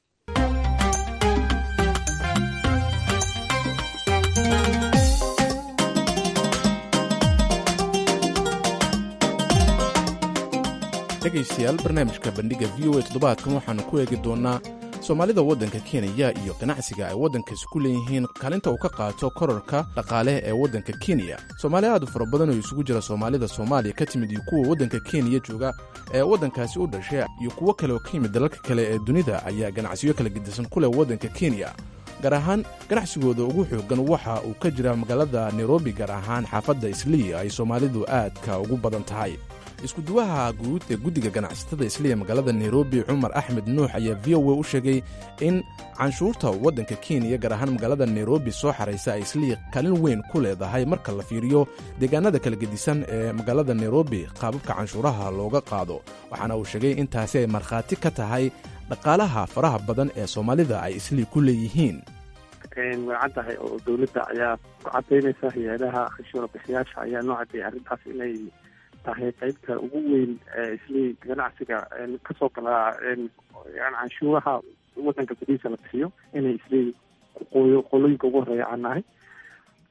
dhegaystayaal barnaamijka bandhiga v o a toddobaadkan waxaannu ku eegi doonnaa soomaalida waddanka kenya iyo ganacsiga ay waddankaasi ku leeyihiin kaalinta uu ka qaato korarka dhaqaale ee waddanka kenya soomaali aad u fara badan oo isugu jira soomaalida soomaaliya ka timid iyo kuwa waddanka kenya jooga ee waddankaasi u dhashay iyo kuwo kale oo ka yimid dalalka kale ee dunida ayaa ganacsiyo kala gedisan ku leh waddanka kenya gaar ahaan ganacsigooda ugu xooggan waxa uu ka jira magaalada nairobi gaar ahaan xaafadda islii ay soomaalidu aadka ugu badan tahay iskuduwaha guud ee guddiga ganacsatada isliya magaalada nairobi cumar axmed nuux ayaa v o a u sheegay in canshuurta waddanka kenya gaar ahaan magaalada nairobi soo xaraysa ay isliya kaalin weyn ku leedahay marka la fiiriyo deegaanada kala gedisan ee magaalada nairobi qaababka canshuuraha looga qaado waxaana uu sheegay in taasi ay markhaati ka tahay dhaqaalaha faraha badan ee soomaalida ay islii ku leeyihiin way caddahay oo dowladda ayaa ku cadaynaysa hay-adaha canshuura bixiyaasha ayaa noo caddeeyay arrintaas inay tahay qeybta ugu weyn islii ganacsiga kasoo galaa canshuuraha wadanka gudihiisa la bixiyo inay islii qooyo qolooyinka ugu horeeya aan nahay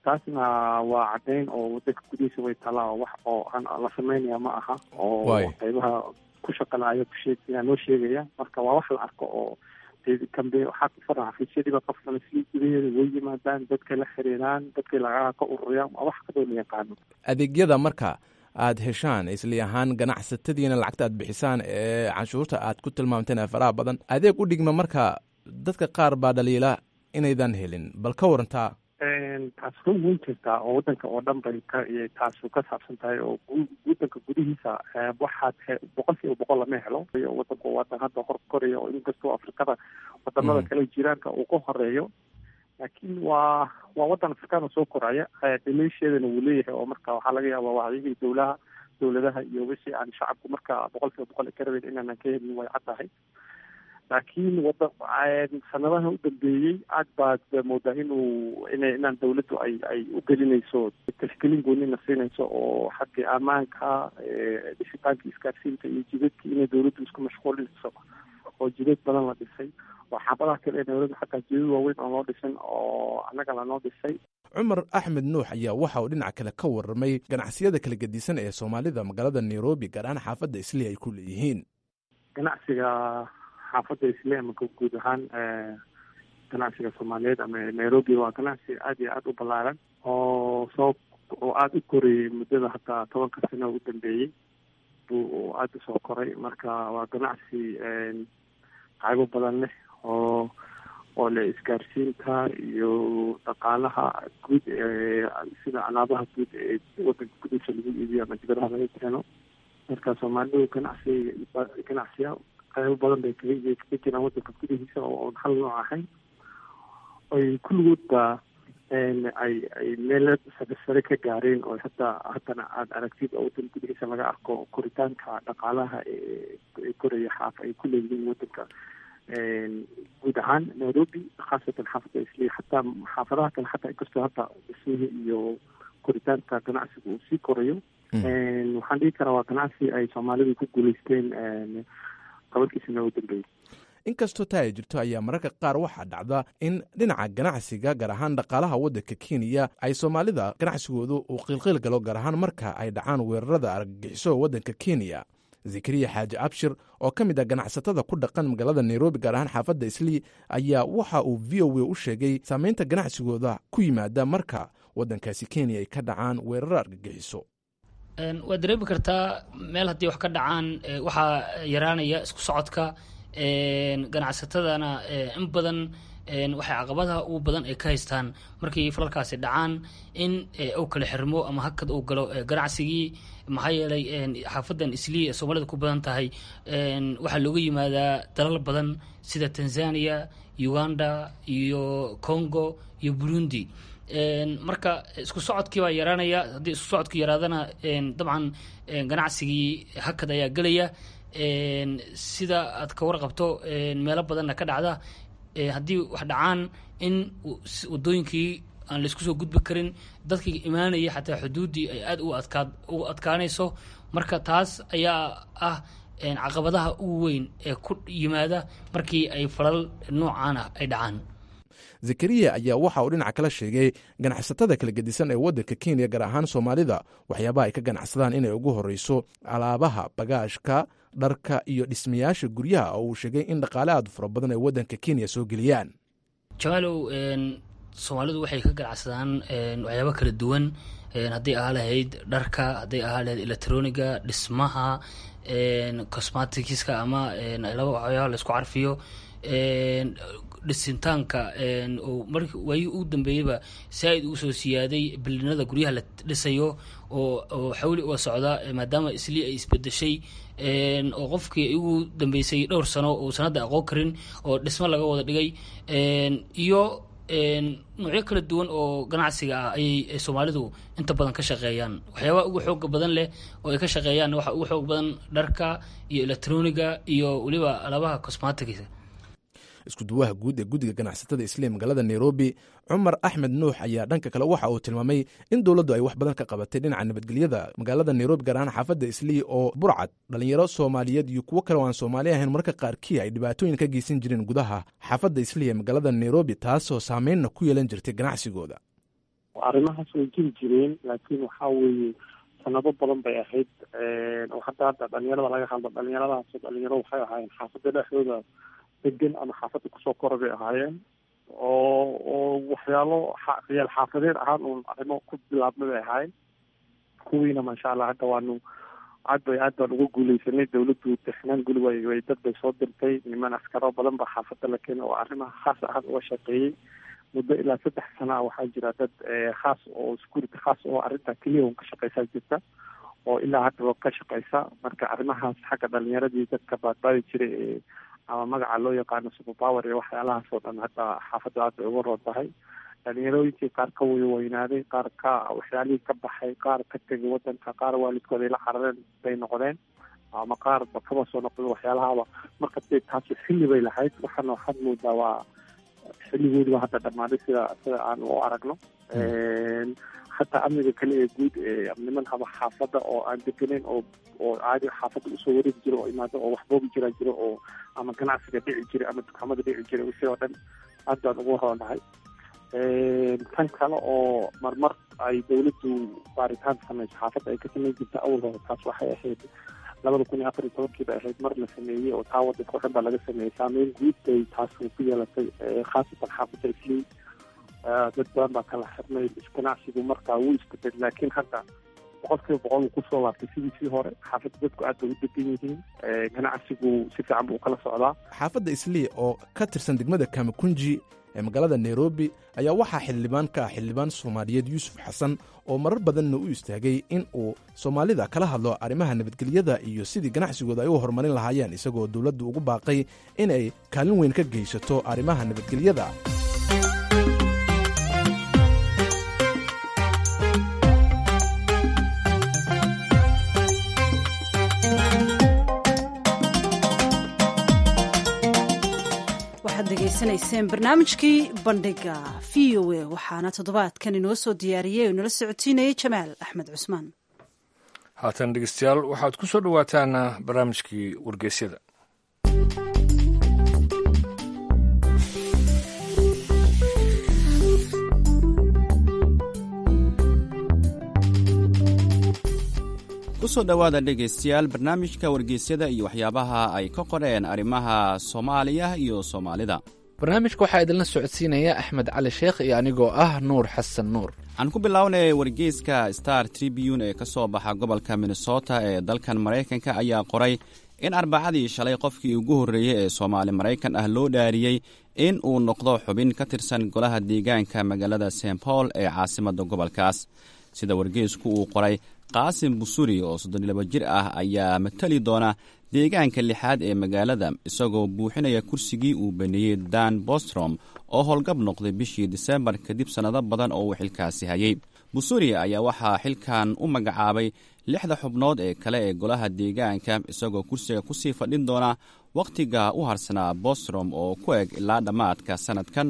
taasna waa caddeyn oo wadanka gudihiisa way taalaa oo wax oo aan la sameynaya ma aha oo Waay. qaybaha ku shaqalaya kusheegaya noo sheegaya marka waa wax la arko oo dee kambe waxaa ku faran xafiisyadiiba qofkana si gudaheeda way yimaadaan dadkay la xiriiraan dadkay lacagaha ka ururiyaan waa wax kadoo la yaqaano adeegyada marka aad heshaan isli ahaan ganacsatadiina lacagta aad bixisaan ee canshuurta aad ku tilmaamteen ee faraha badan adeeg u dhigma marka dadka qaar baa dhaliila inaydan helin bal ka warantaa taas run weyn jirtaa oo wadanka oo dhan bay ka iyo taasu ka saabsan tahay oo gu- wadanka gudihiisa eh, waxaad he- boqol kiiba boqol lama helo iyo wadanku wadan hadda hor koraya oo inkastoo afrikada wadamada Mhm. kale jiraanka uu ka horeeyo laakiin waa waa wadan afrikaana soo koraya eh, dhaliisheedana wuu leeyahay oo marka waxaa laga yaabaa wacyigii dowlaha dowladaha iyo wixii aan shacabku marka boqol kiiba boqol ay ka rabeen inaanan ka helin way cad tahay laakiin wada sanadaha u dambeeyey aad baad moodaa inuu ina inaan dawladdu ay ay u gelinayso tashkiilin goonina siinayso oo xagga ammaanka eh, dhisitaanka isgaarsiinta iyo jidadka inay dawladdu isku mashquulinayso oo jidad badan la dhisay oo xaabadaha kale ee nairobi xataa jidad waaweyn oo loo dhisin oo annaga lanoo dhisay cumar axmed nuux ayaa waxa uu dhinaca kale ka warramay ganacsiyada kala gedisan ee soomaalida magaalada nairobi gaar ahaan xaafadda isli ay ku leeyihiin ganacsiga xaafadda isle ama gu- guud ahaan eh, ganacsiga soomaaliyeed ama nairobi waa ganacsi aad iyo aad u ballaaran oo soo oo aada u korayay muddada hataa tobanka sano u dambeeyey buu aada usoo koray marka waa ganacsi qaybo badan leh oo oo leh isgaarsiinta iyo dhaqaalaha guud ee sida alaabaha guud ee wadanka gudihiisa lagu iibiyo ama dibadaha laga keeno marka soomaalidu ganacsi ganacsiya qaybo badan bay kaga kaga jiraan wadanka gudihiisa oo oon hal nooc ahayn oy kulligoodba ay ay meel sare sare ka gaareen oo hataa haddana aada aragtid oo wadanka gudihiisa laga arko koritaanka dhaqaalaha ee ee koraya xaaf ay ku leeyihiin wadanka guud ahaan nairobi khaasatan xaafadda isli xataa xaafadaha kale xataa inkastoo hadda dhismihii iyo koritaanka ganacsiga uu sii korayo waxaan dhihi karaa waa ganacsi ay soomaalidu ku guuleysteen tobankiisana u dambeeyey inkastoo taa ay jirto ayaa mararka qaar waxaa dhacda in dhinaca ganacsiga gaar ahaan dhaqaalaha waddanka kenya ay soomaalida ganacsigoodu uu qiilqiil galo gaar ahaan marka ay dhacaan weerarada argagixiso waddanka kenya zakariya xaaji abshir oo ka mid ah ganacsatada ku dhaqan magaalada nairobi gaar ahaan xaafadda islii ayaa waxa uu v o a u sheegay saameynta ganacsigooda ku yimaada marka waddankaasi kenya ay ka dhacaan weeraro argagixiso waad dareemi kartaa meel haddii wax ka dhacaan waxaa yaraanaya isku socodka ganacsatadana in badan waxay caqabadaha ugu badan ay ka haystaan markii falalkaasi dhacaan in uu kala xirmo ama hakad uu galo ganacsigii maxaa yeelay xaafadan islii ee soomaalida ku badan tahay waxaa looga yimaadaa dalal badan sida tanzania uganda iyo congo iyo burundi marka isku socodkii baa yaraanaya haddii isku socodku yaraadana dabcan ganacsigii hakad ayaa gelaya sida aad ka warqabto meelo badanna ka dhacda haddii wax dhacaan in wadooyinkii aan laisku soo gudbi karin dadkii imaanaya xataa xuduuddii ay aada u adkaa u adkaanayso marka taas ayaa ah caqabadaha ugu weyn ee ku yimaada markii ay falal noocaan ah ay dhacaan zakariya ayaa waxa uu dhinaca kala sheegay ganacsatada kala gedisan ee waddanka kenya gaar ahaan soomaalida waxyaabaha ay ka ganacsadaan inay ugu horreyso alaabaha bagaashka dharka iyo dhismayaasha guryaha oo uu sheegay in dhaqaale aad fara badan ay waddanka kenya soo geliyaan jamaalow soomaalidu waxay ka ganacsadaan waxyaaba kala duwan hadday ahaa lahayd dharka hadday ahaa lahayd electroniga dhismaha cosmaticska ama laba waxyaaba laisku carfiyo dhisintaanka markii waayii ugu dambeeyeyba saa-id ugu soo siyaaday bilinada guryaha la dhisayo oo oo xawli uga socda maadaama islii ay isbedeshay oo qofkii ugu dambeysay dhowr sano uu sanadda aqoon karin oo dhismo laga wada dhigay iyo noocyo kala duwan oo ganacsiga ah ayay soomaalidu inta badan ka shaqeeyaan waxyaabaha ugu xooga badan leh oo ay ka shaqeeyaan waxa ugu xoog badan dharka iyo electroniga iyo weliba alaabaha cosmaticsa isku duwaha guud ee guddiga ganacsatada isliim magaalada nairobi cumar axmed nuux ayaa dhanka kale waxa uu tilmaamay in dowladdu ay wax badan ka qabatay dhinaca nabadgelyada magaalada nairobi gaar ahaan xaafadda islii oo burcad dhalinyaro soomaaliyeed iyo kuwo kale oo aan soomaali ahayn marka qaarkii ay dhibaatooyin ka geysan jireen gudaha xaafadda islii ee magaalada nairobi taasoo saameynna ku yeelan jirtay ganacsigooda arrimahaas way jiri jireen laakiin waxaa weeye sanado badan bay ahayd oo hadda hadda dhalinyarada laga hadlo dhalinyaradaas dhalinyaro waxay ahaayeen xaafada dhexdooda degan ama xaafada kusoo kora bay ahaayeen oo oo waxyaalo ciyaal xaafadeed ahaan uun arrimo ku bilaabmay bay ahaayeen kuwiina maasha allah hadda waanu aad bay aad baan uga guuleysanay dawladdu dexnaan guli way way dad bay soo dirtay niman askaro badan baa xaafada la keenay oo arrimaha khaas ahaan uga shaqeeyey muddo ilaa saddex sana ah waxaa jira dad khaas oo security khaas oo arrinta keliya un ka shaqeysaa jirta oo ilaa haddaba ka shaqeysa marka arrimahaas xagga dhalinyaradii dadka baadbaadi jiray ee ama magaca loo yaqaano superpower iyo waxyaalahaas oo dhan hadda xaafadda aad bay uga roon tahay dhalinyarooyinkii qaar ka weynaaday qaar ka waxyaalihii ka baxay qaar ka tegay wadanka qaar waalidkooda ay la carareen bay noqdeen ama qaar ba kaba soo noqday waxyaalahaba marka dee taasi xilli bay lahayd waxaana waxaad moodaa waa xilligoodiba hadda dhammaaday sida sida aan u aragno hataa amniga kale ee guud ee niman haba xaafadda oo aan degenayn oo oo caadi xaafadda usoo wareegi jiro oo imaado oo waxboobi jiraa jiro oo ama ganacsiga dhici jiray ama dukaamada dhici jiray wixii oo dhan aad baan ugu roonahay tan kale oo marmar ay dawladdu baaritaan sameyso xaafadda ay ka sameyn jirta awal hore taas waxay ahayd labada kun iyo afar iyo tobankii bay ahayd mar la sameeyey oo taa wadanka o dhan baa laga sameeyey saameyn guud bay taas ku yeelatay khaasatan xaafadda islii dad badan baa kala xirnay ganacsigu markaa wuu isbedel laakiin hadda boqol kiiba boqol uu kusoo laabtay sidiisii hore xaafadda dadku aad bay u degan yihiin ganacsigu si fiican buu kala socdaa xaafadda islii oo ka tirsan degmada kamakunji ee magaalada nairobi ayaa waxaa xildhibaan ka ah xildhibaan soomaaliyeed yuusuf xasan oo marar badanna u istaagay in uu soomaalida kala hadlo arrimaha nabadgelyada iyo sidii ganacsigooda ay u horumarin lahaayeen isagoo dowladdu ugu baaqay inay kaalin weyn ka geysato arrimaha nabadgelyada waxaad degeysanayseen barnaamijkii bandhiga v o a waxaana toddobaadkan inoo soo diyaariyey oo inala socotiinayay jamaal axmed cusmaan haatan dhegeystayaal waxaad ku soo dhowaataan barnaamijkii wargeysyada kusoo dhowaada dhegaystayaal barnaamijka wargeysyada iyo waxyaabaha ay ka qoreen arrimaha soomaaliya iyo soomaalida barnaamijka waxaa idinla socodsiinaya axmed cali sheekh iyo anigoo ah nuur xasan nuur aan ku bilownay wargeyska star tribune ee ka soo baxa gobolka minnesota ee dalkan maraykanka ayaa qoray in arbacadii shalay qofkii ugu horreeyey ee soomaali maraykan ah loo dhaariyey in uu noqdo xubin ka tirsan golaha deegaanka magaalada st paul ee caasimadda gobolkaas sida wargeysku uu qoray qaasim busuri oo soddonlaba jir ah ayaa matali doona deegaanka lixaad ee magaalada isagoo buuxinaya kursigii uu baneeyey dan bostrom oo howlgab noqday bishii disembar kadib sannado badan oo uu xilkaasi hayay busuri ayaa waxaa xilkan u magacaabay lixda xubnood ee kale ee golaha deegaanka isagoo kursiga kusii fadhin doona wakhtiga u harsanaa bostrom oo ku eg ilaa dhammaadka sannadkan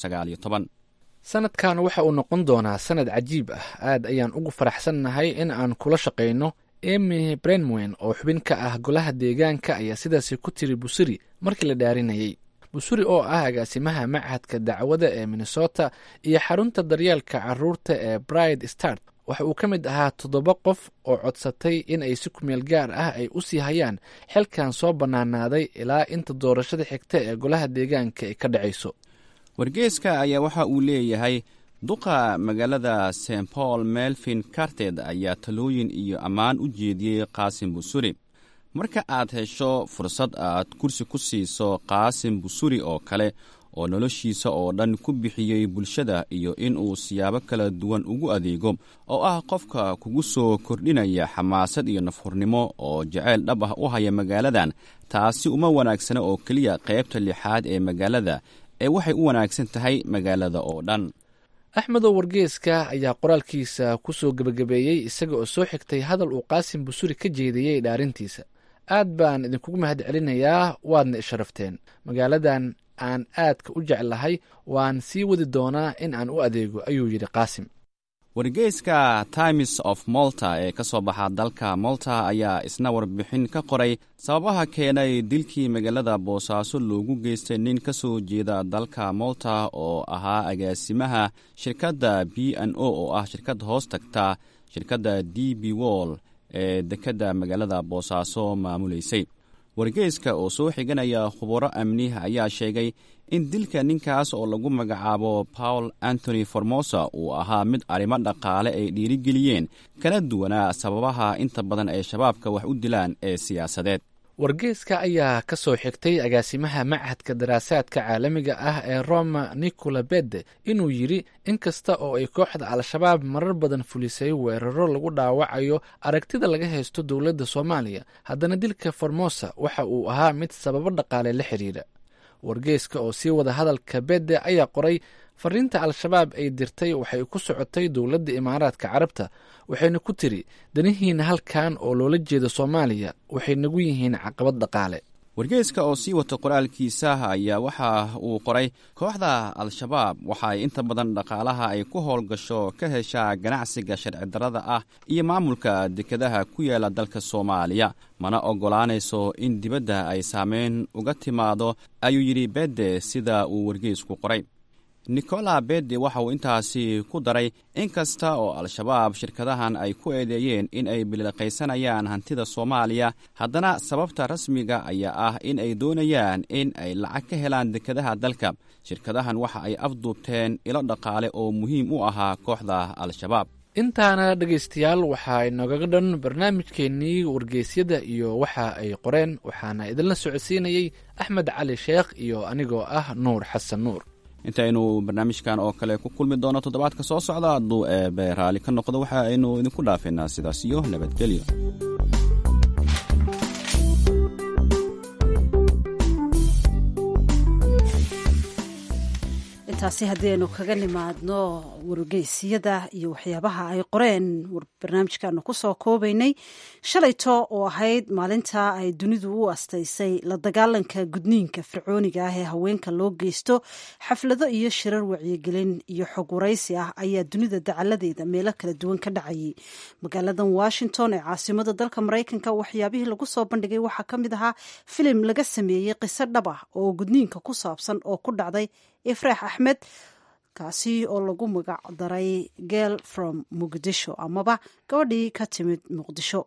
sanadkan waxa uu noqon doonaa sanad cajiib ah aad ayaan ugu faraxsannahay in aan kula shaqayno emy brenwen oo xubin ka ah golaha deegaanka ayaa sidaasi ku tiri busuri markii la dhaarinayay busuri oo ah agaasimaha machadka dacwada ee minnesota iyo xarunta daryeelka caruurta ee bride start waxa uu ka mid ahaa toddoba qof oo codsatay in ay si kumeel gaar ah ay u sii hayaan xilkan soo bannaanaaday ilaa inta doorashada xigta ee golaha deegaanka ay ka dhacayso wargeeska ayaa waxa uu leeyahay duqa magaalada st paul melvin carted ayaa talooyin iyo ammaan u jeediyey qaasim busuri marka aad hesho fursad aad kursi ku siiso qaasim busuri oo kale oo noloshiisa oo dhan ku bixiyey bulshada iyo inuu siyaabo kala duwan ugu adeego oo ah qofka kugu soo kordhinaya xamaasad iyo nafhurnimo oo jaceyl dhab ah u haya magaaladan taasi uma wanaagsana oo keliya qaybta lixaad ee magaalada ee waxay u wanaagsan tahay magaalada oo dhan axmedow wargeeska ayaa qoraalkiisa ku soo gebagabeeyey isaga oo soo xigtay hadal uu qaasim busuri ka jeediyey dhaarintiisa aad baan idinkugu mahad celinayaa waadna isharafteen magaaladan aan aadka u jeclahay waan sii wadi doonaa in aan u adeego ayuu yidhi qaasim wargeyska times of molta ee ka soo baxa dalka molta ayaa isna warbixin ka qoray sababaha keenay dilkii magaalada boosaaso loogu geystay nin ka soo jeeda dalka molta oo ahaa agaasimaha shirkadda b n o oo ah shirkad hoos tagta shirkadda d b wall ee dekedda magaalada boosaaso maamuleysay wargeyska oo soo xiganaya khuburo amni ayaa sheegay in dilka ninkaas oo lagu magacaabo paul antony formosa uu ahaa mid arrimo dhaqaale ay dhiirigeliyeen kala duwanaa sababaha inta badan ay shabaabka wax u dilaan ee siyaasadeed wargeyska ayaa ka soo xigtay agaasimaha machadka daraasaadka caalamiga ah ee roma nicola bede inuu yidhi in kasta oo ay kooxda al-shabaab marar badan fulisay weeraro lagu dhaawacayo aragtida laga haysto dowladda soomaaliya haddana dilka formosa waxa uu ahaa mid sababo dhaqaale la xidhiidha wargeyska oo sii wada hadalka bede ayaa qoray fariinta al-shabaab ay dirtay waxay ku socotay dowladda imaaraadka carabta waxayna ku tiri danihiina halkan oo loola jeeda soomaaliya waxay nagu yihiin caqabad dhaqaale wargeyska oo sii wata qoraalkiisa ayaa waxa uu qoray kooxda al-shabaab waxa ay inta badan dhaqaalaha ay ku howlgasho ka heshaa ganacsiga sharci darrada ah iyo maamulka dekedaha ku yaala dalka soomaaliya mana oggolaanayso in dibadda ay saameyn uga timaado ayuu yidhi bede sida uu wargeysku qoray nicola bede waxa uu intaasi ku daray in kasta oo al-shabaab shirkadahan ay ku eedeeyeen in ay biliqaysanayaan hantida soomaaliya haddana sababta rasmiga ayaa ah in ay doonayaan in ay lacag ka helaan dekedaha dalka shirkadahan waxa ay afduubteen ilo dhaqaale oo muhiim u ahaa kooxda al-shabaab intaana dhegaystayaal waxaa inoogaga dhan barnaamijkeennii wargeysyada iyo waxa ay qoreen waxaana idinla socodsiinayey axmed cali sheekh iyo anigoo ah nuur xasan nuur intaynu barnaamijkan oo kale ku kulmi doono toddobaadka soo socda hadduu eebe raalli ka noqdo waxa aynu idinku dhaafaynaa sidaas iyo nabadgelyo intaasi haddii aynu kaga nimaadno wargeysyada iyo waxyaabaha ay qoreen barnaamijkaanu kusoo koobaynay shalayto oo ahayd maalinta ay dunidu u astaysay la dagaalanka gudniinka fircooniga ah ee haweenka loo geysto xaflado iyo shirar wacyigelin iyo xog waraysi ah ayaa dunida dacaladeeda meelo kala duwan ka dhacayay magaaladan washington ee caasimada dalka maraykanka waxyaabihii lagu soo bandhigay waxaa ka mid ahaa filim laga sameeyey qiso dhab ah oo gudniinka ku saabsan oo ku dhacday ifraax axmed kaasi oo lagu magac daray gel from muqdisho amaba gabadhii ka timid muqdisho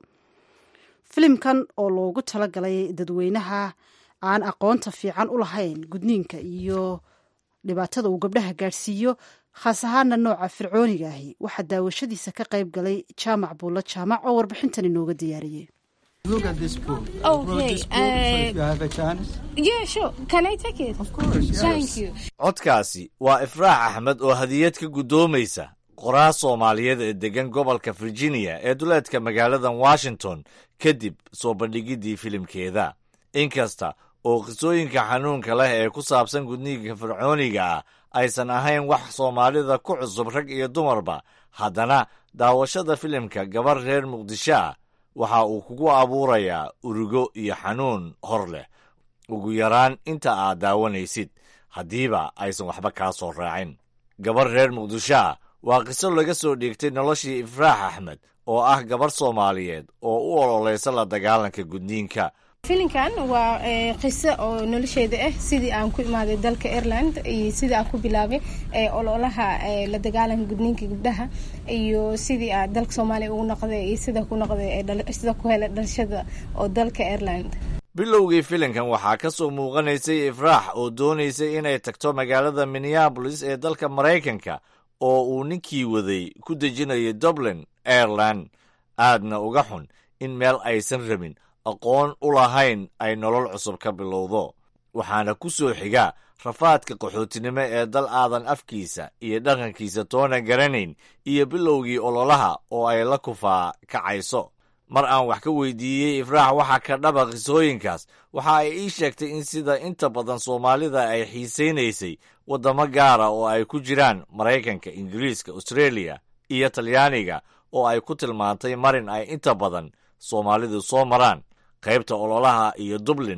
filimkan oo loogu talagalay dadweynaha aan aqoonta fiican u lahayn gudniinka iyo dhibaatada uu gabdhaha gaadhsiiyo khaas ahaana nooca fircooniga ahi waxaa daawashadiisa ka qayb galay jaamac buulla jaamac oo warbixintan inooga diyaariyey Look at this book. I brought Okay, this book, so if you uh, have a chance. Yeah, sure. Can I take it? Of course, yes. Thank you. codkaasi waa ifraax axmed oo hadiyad ka guddoomaysa qoraa soomaaliyeed ee deggan gobolka virginia ee duleedka magaaladan washington kadib soo bandhigiddii filimkeeda inkasta oo qisooyinka xanuunka leh ee ku saabsan gudniinka fircooniga ah aysan ahayn wax soomaalida ku cusub rag iyo dumarba haddana daawashada filimka gabar reer muqdisho ah waxa uu kugu abuurayaa urugo iyo xanuun hor leh ugu yaraan inta aad daawanaysid haddiiba aysan waxba kaa soo raacin gabar reer muqdisho ah waa qiso laga soo dhiigtay noloshii ifraax axmed oo ah gabar soomaaliyeed oo u ololaysa la dagaalanka gudniinka filinkan waa eh, qiso oo nolosheeda ah sidii aan ku imaaday dalka ireland iyo sidii aan ku bilaabay eh, ololaha eh, la dagaalanka gudniinka gabdhaha iyo sidii aan dalka soomaaliya ugu noqday iyo sida ku noqday eh, dhal- sida ku helay dhalashada oo dalka ireland bilowgii filimkan waxaa ka soo muuqanaysay ifraax oo doonaysay inay tagto magaalada minneabolis ee dalka maraykanka oo uu ninkii waday ku dejinayo dublin ireland aadna uga xun in meel aysan rabin aqoon u lahayn ay nolol cusub ka bilowdo waxaana ku soo xiga rafaadka qaxootinimo ee dal aadan afkiisa iyo dhaqankiisa toona garanayn iyo bilowgii ololaha oo ay la kufaa kacayso mar aan wax ka weydiiyey ifraax waxa ka dhaba qisooyinkaas waxa ay ii sheegtay in sida inta badan soomaalida ay xiisaynaysay waddamo gaara oo ay ku jiraan maraykanka ingiriiska australia iyo talyaaniga oo ay ku tilmaantay marin ay inta badan soomaalidu soo maraan qaybta ololaha iyo dublinna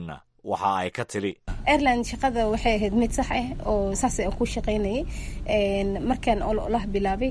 waxa ay ka tiri airline shaqada waxay ahayd mid sax ah oo saas aan ku shaqaynayay markaan ololaha bilaabay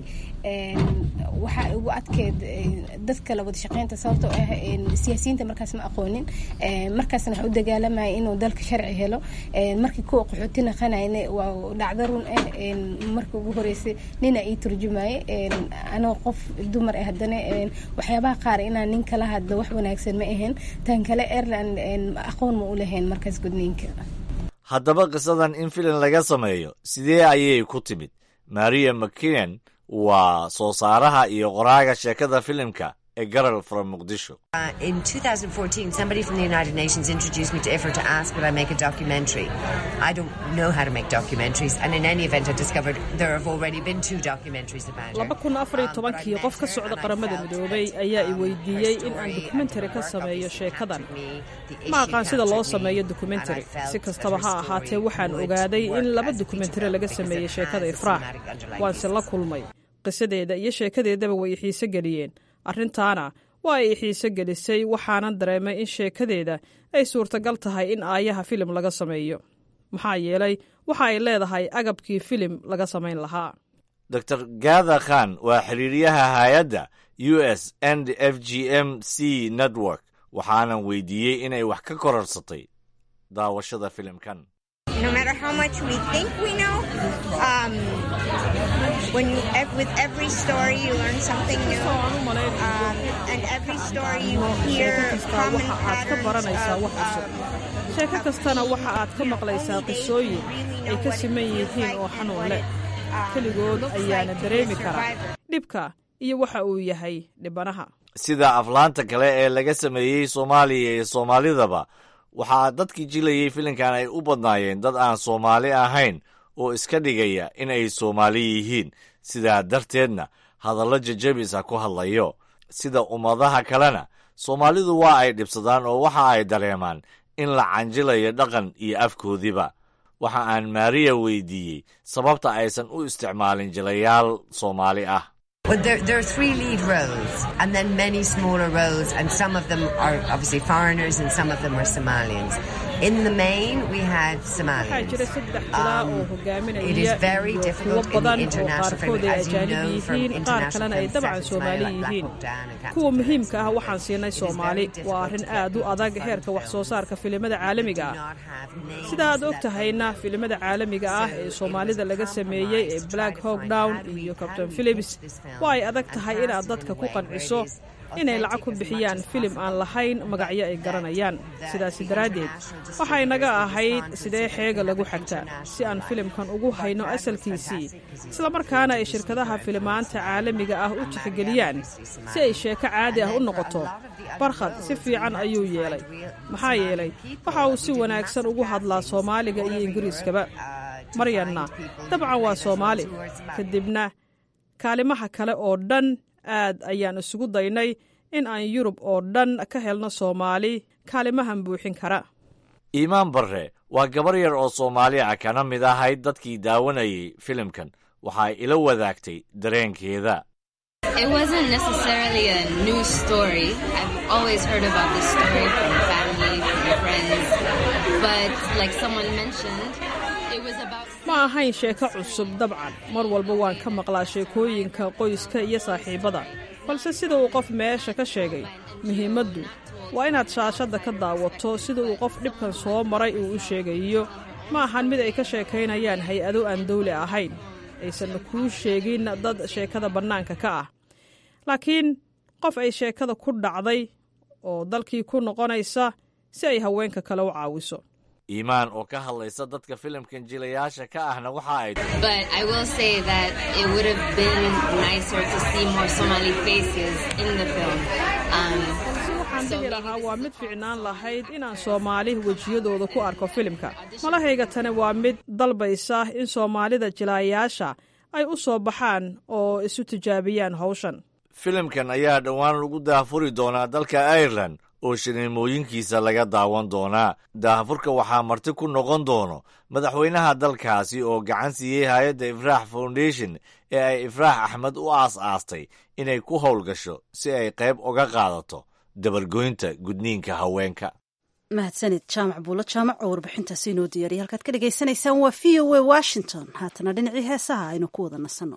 waxaa igu adkeed dadka la wada shaqaynta sababtoo ah siyaasiyiinta markaas ma aqoonin markaasna waxaa u dagaalamaya inuu dalka sharci helo markii kuwa qaxooti naqanayna waa dhacdo run ah markii ugu horeysay nina ii turjumaye anoo qof dumar ah haddana waxyaabaha qaar inaan nin kala hadlo wax wanaagsan ma ahayn tan kale airline aqoon ma u lahayn markaas gudniinka haddaba qisadan in filim laga sameeyo sidee ayay ku timid maria mckinan waa soo saaraha iyo qoraaga sheekada filimka a girl from Mogadishu. Uh, in 2014, somebody from the United Nations introduced me to IFRA to ask would I make a documentary. I don't know how to make documentaries, and in any event, I discovered there have already been two documentaries about her. laba kun afar iyo tobankii qof ka socda qaramada midoobay ayaa i weydiiyey in aan dokumentari ka sameeyo sheekadan ma aqaan sida loo sameeyo dokumentari si kastaba ha ahaatee waxaan ogaaday in laba dokumentari laga sameeyey sheekada ifraax waanse la kulmay qisadeeda iyo sheekadeedaba way i xiise geliyeen arrintaana waa ay xiise gelisay waxaanan dareemay in sheekadeeda ay suurtagal tahay in aayaha filim laga sameeyo maxaa yeelay waxa ay leedahay agabkii filim laga samayn lahaa dor gatha khan waa xiriiryaha hay-adda u s and f g m c network waxaanan weydiiyey inay wax ka kororsatay daawashada filimkan no matter how much we think we know, um, when you, with every story you learn something new, um, and every story you hear common patterns of, of sheeko kastana waxa aad ka maqlaysaa qisooyin ay ka siman yihiin oo xanuun leh keligood ayaana dareemi karaa dhibka iyo waxa uu yahay dhibanaha sida aflaanta kale ee laga sameeyey soomaaliya iyo soomaalidaba waxaa dadkii jilayey filimkan ay u badnaayeen dad aan soomaali ahayn oo iska dhigaya in ay soomaali yihiin sidaa darteedna hadallo jajabisa ku hadlayo sida ummadaha kalena soomaalidu waa ay dhibsadaan oo waxa ay dareemaan in la canjilayo dhaqan iyo afkoodiba waxa aan maariya weydiiyey sababta aysan u isticmaalin jilayaal soomaali ah Well, there, there are three lead roles, and then many smaller roles, and some of them are obviously foreigners, and some of them are Somalians. In the main, we had Somalians. Um, it is very difficult in the international frame, as you know from international film sets, like Black Hawk Down and kuwa muhiimka ah waxaan siinay soomaali waa arrin aad u adag heerka wax soo saarka filimada caalamiga ah sida aad og tahayna filimada caalamiga ah ee soomaalida laga sameeyey ee black hawk down iyo captain philips waa ay adag tahay inaad dadka ku qanciso inay lacag ku bixiyaan filim aan lahayn magacyo ay garanayaan sidaasi daraaddeed waxay naga ahayd sidee xeega lagu xagtaa si aan filimkan ugu hayno asalkiisii islamarkaana ay shirkadaha filimaanta caalamiga ah u tixgeliyaan si ay sheeko caadi ah u noqoto barkhad si fiican ayuu yeelay maxaa yeelay waxa uu si wanaagsan ugu hadlaa soomaaliga iyo ingiriiskaba maryanna dabcan waa soomaali kadibna kaalimaha kale oo dhan aad ayaan isugu daynay in aan yurub oo dhan ka helno soomaali kaalimahan buuxin kara iimaan barre waa gabar yar oo soomaali ah kana mid ahayd dadkii daawanayay filimkan waxay ila wadaagtay dareenkeeda It wasn't necessarily a new story. I've always heard about this story from family, from friends. But like someone mentioned, it was about ma ahayn sheeko cusub dabcan mar walba waan ka maqlaa sheekooyinka qoyska iyo saaxiibbada balse sida uu qof meesha ka sheegay muhiimaddu waa inaad shaashadda ka daawato sida uu qof dhibkan soo maray uu u sheegayo ma ahan mid ay ka sheekaynayaan hay-ado aan dawli ahayn aysanna kuu sheegin dad sheekada bannaanka ka ah laakiin qof ay sheekada ku dhacday oo dalkii ku noqonaysa si ay haweenka kale u caawiso iimaan oo ka hadlaysa dadka filimkan jilayaasha ka ahna waxa ay But I will say that it would have been nicer to see more Somali faces in the film. Um, waxaan dhihi lahaa waa mid fiicnaan lahayd inaan soomaali wejiyadooda ku arko filimka malahayga tani waa mid dalbaysa in soomaalida jilaayaasha ay u soo baxaan oo isu tijaabiyaan hawshan filimkan ayaa dhowaan lagu daahfuri doonaa dalka ireland oo shaniimooyinkiisa laga daawan doonaa daahfurka waxaa marti ku noqon doono madaxweynaha dalkaasi oo gacan siiyey hay-adda ifraax foundation ee ay ifraax axmed u aas-aastay inay ku howlgasho si ay qayb uga qaadato dabargoynta gudniinka haweenka mahadsanid jaamac buulo jaamac oo warbixintaasi inoo diyaariyay halkaad ka dhagaysanaysaan waa v o a washington haatana dhinacii heesaha aynu ku wada nasanno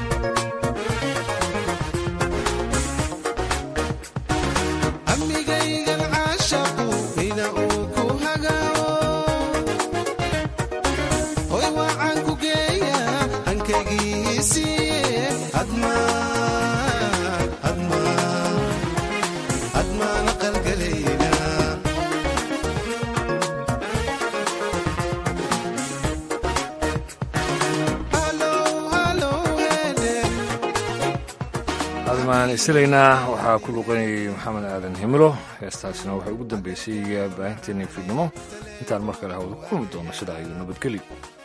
Amiga admaan isilaynaa waxaa ku luqanayay maxamed aadan himilo heestaasina waxay ugu dambeysay baahinteennii fiidnimo intaan mar kale hawada ku kulmi doono sidaa iyo nabadgelyo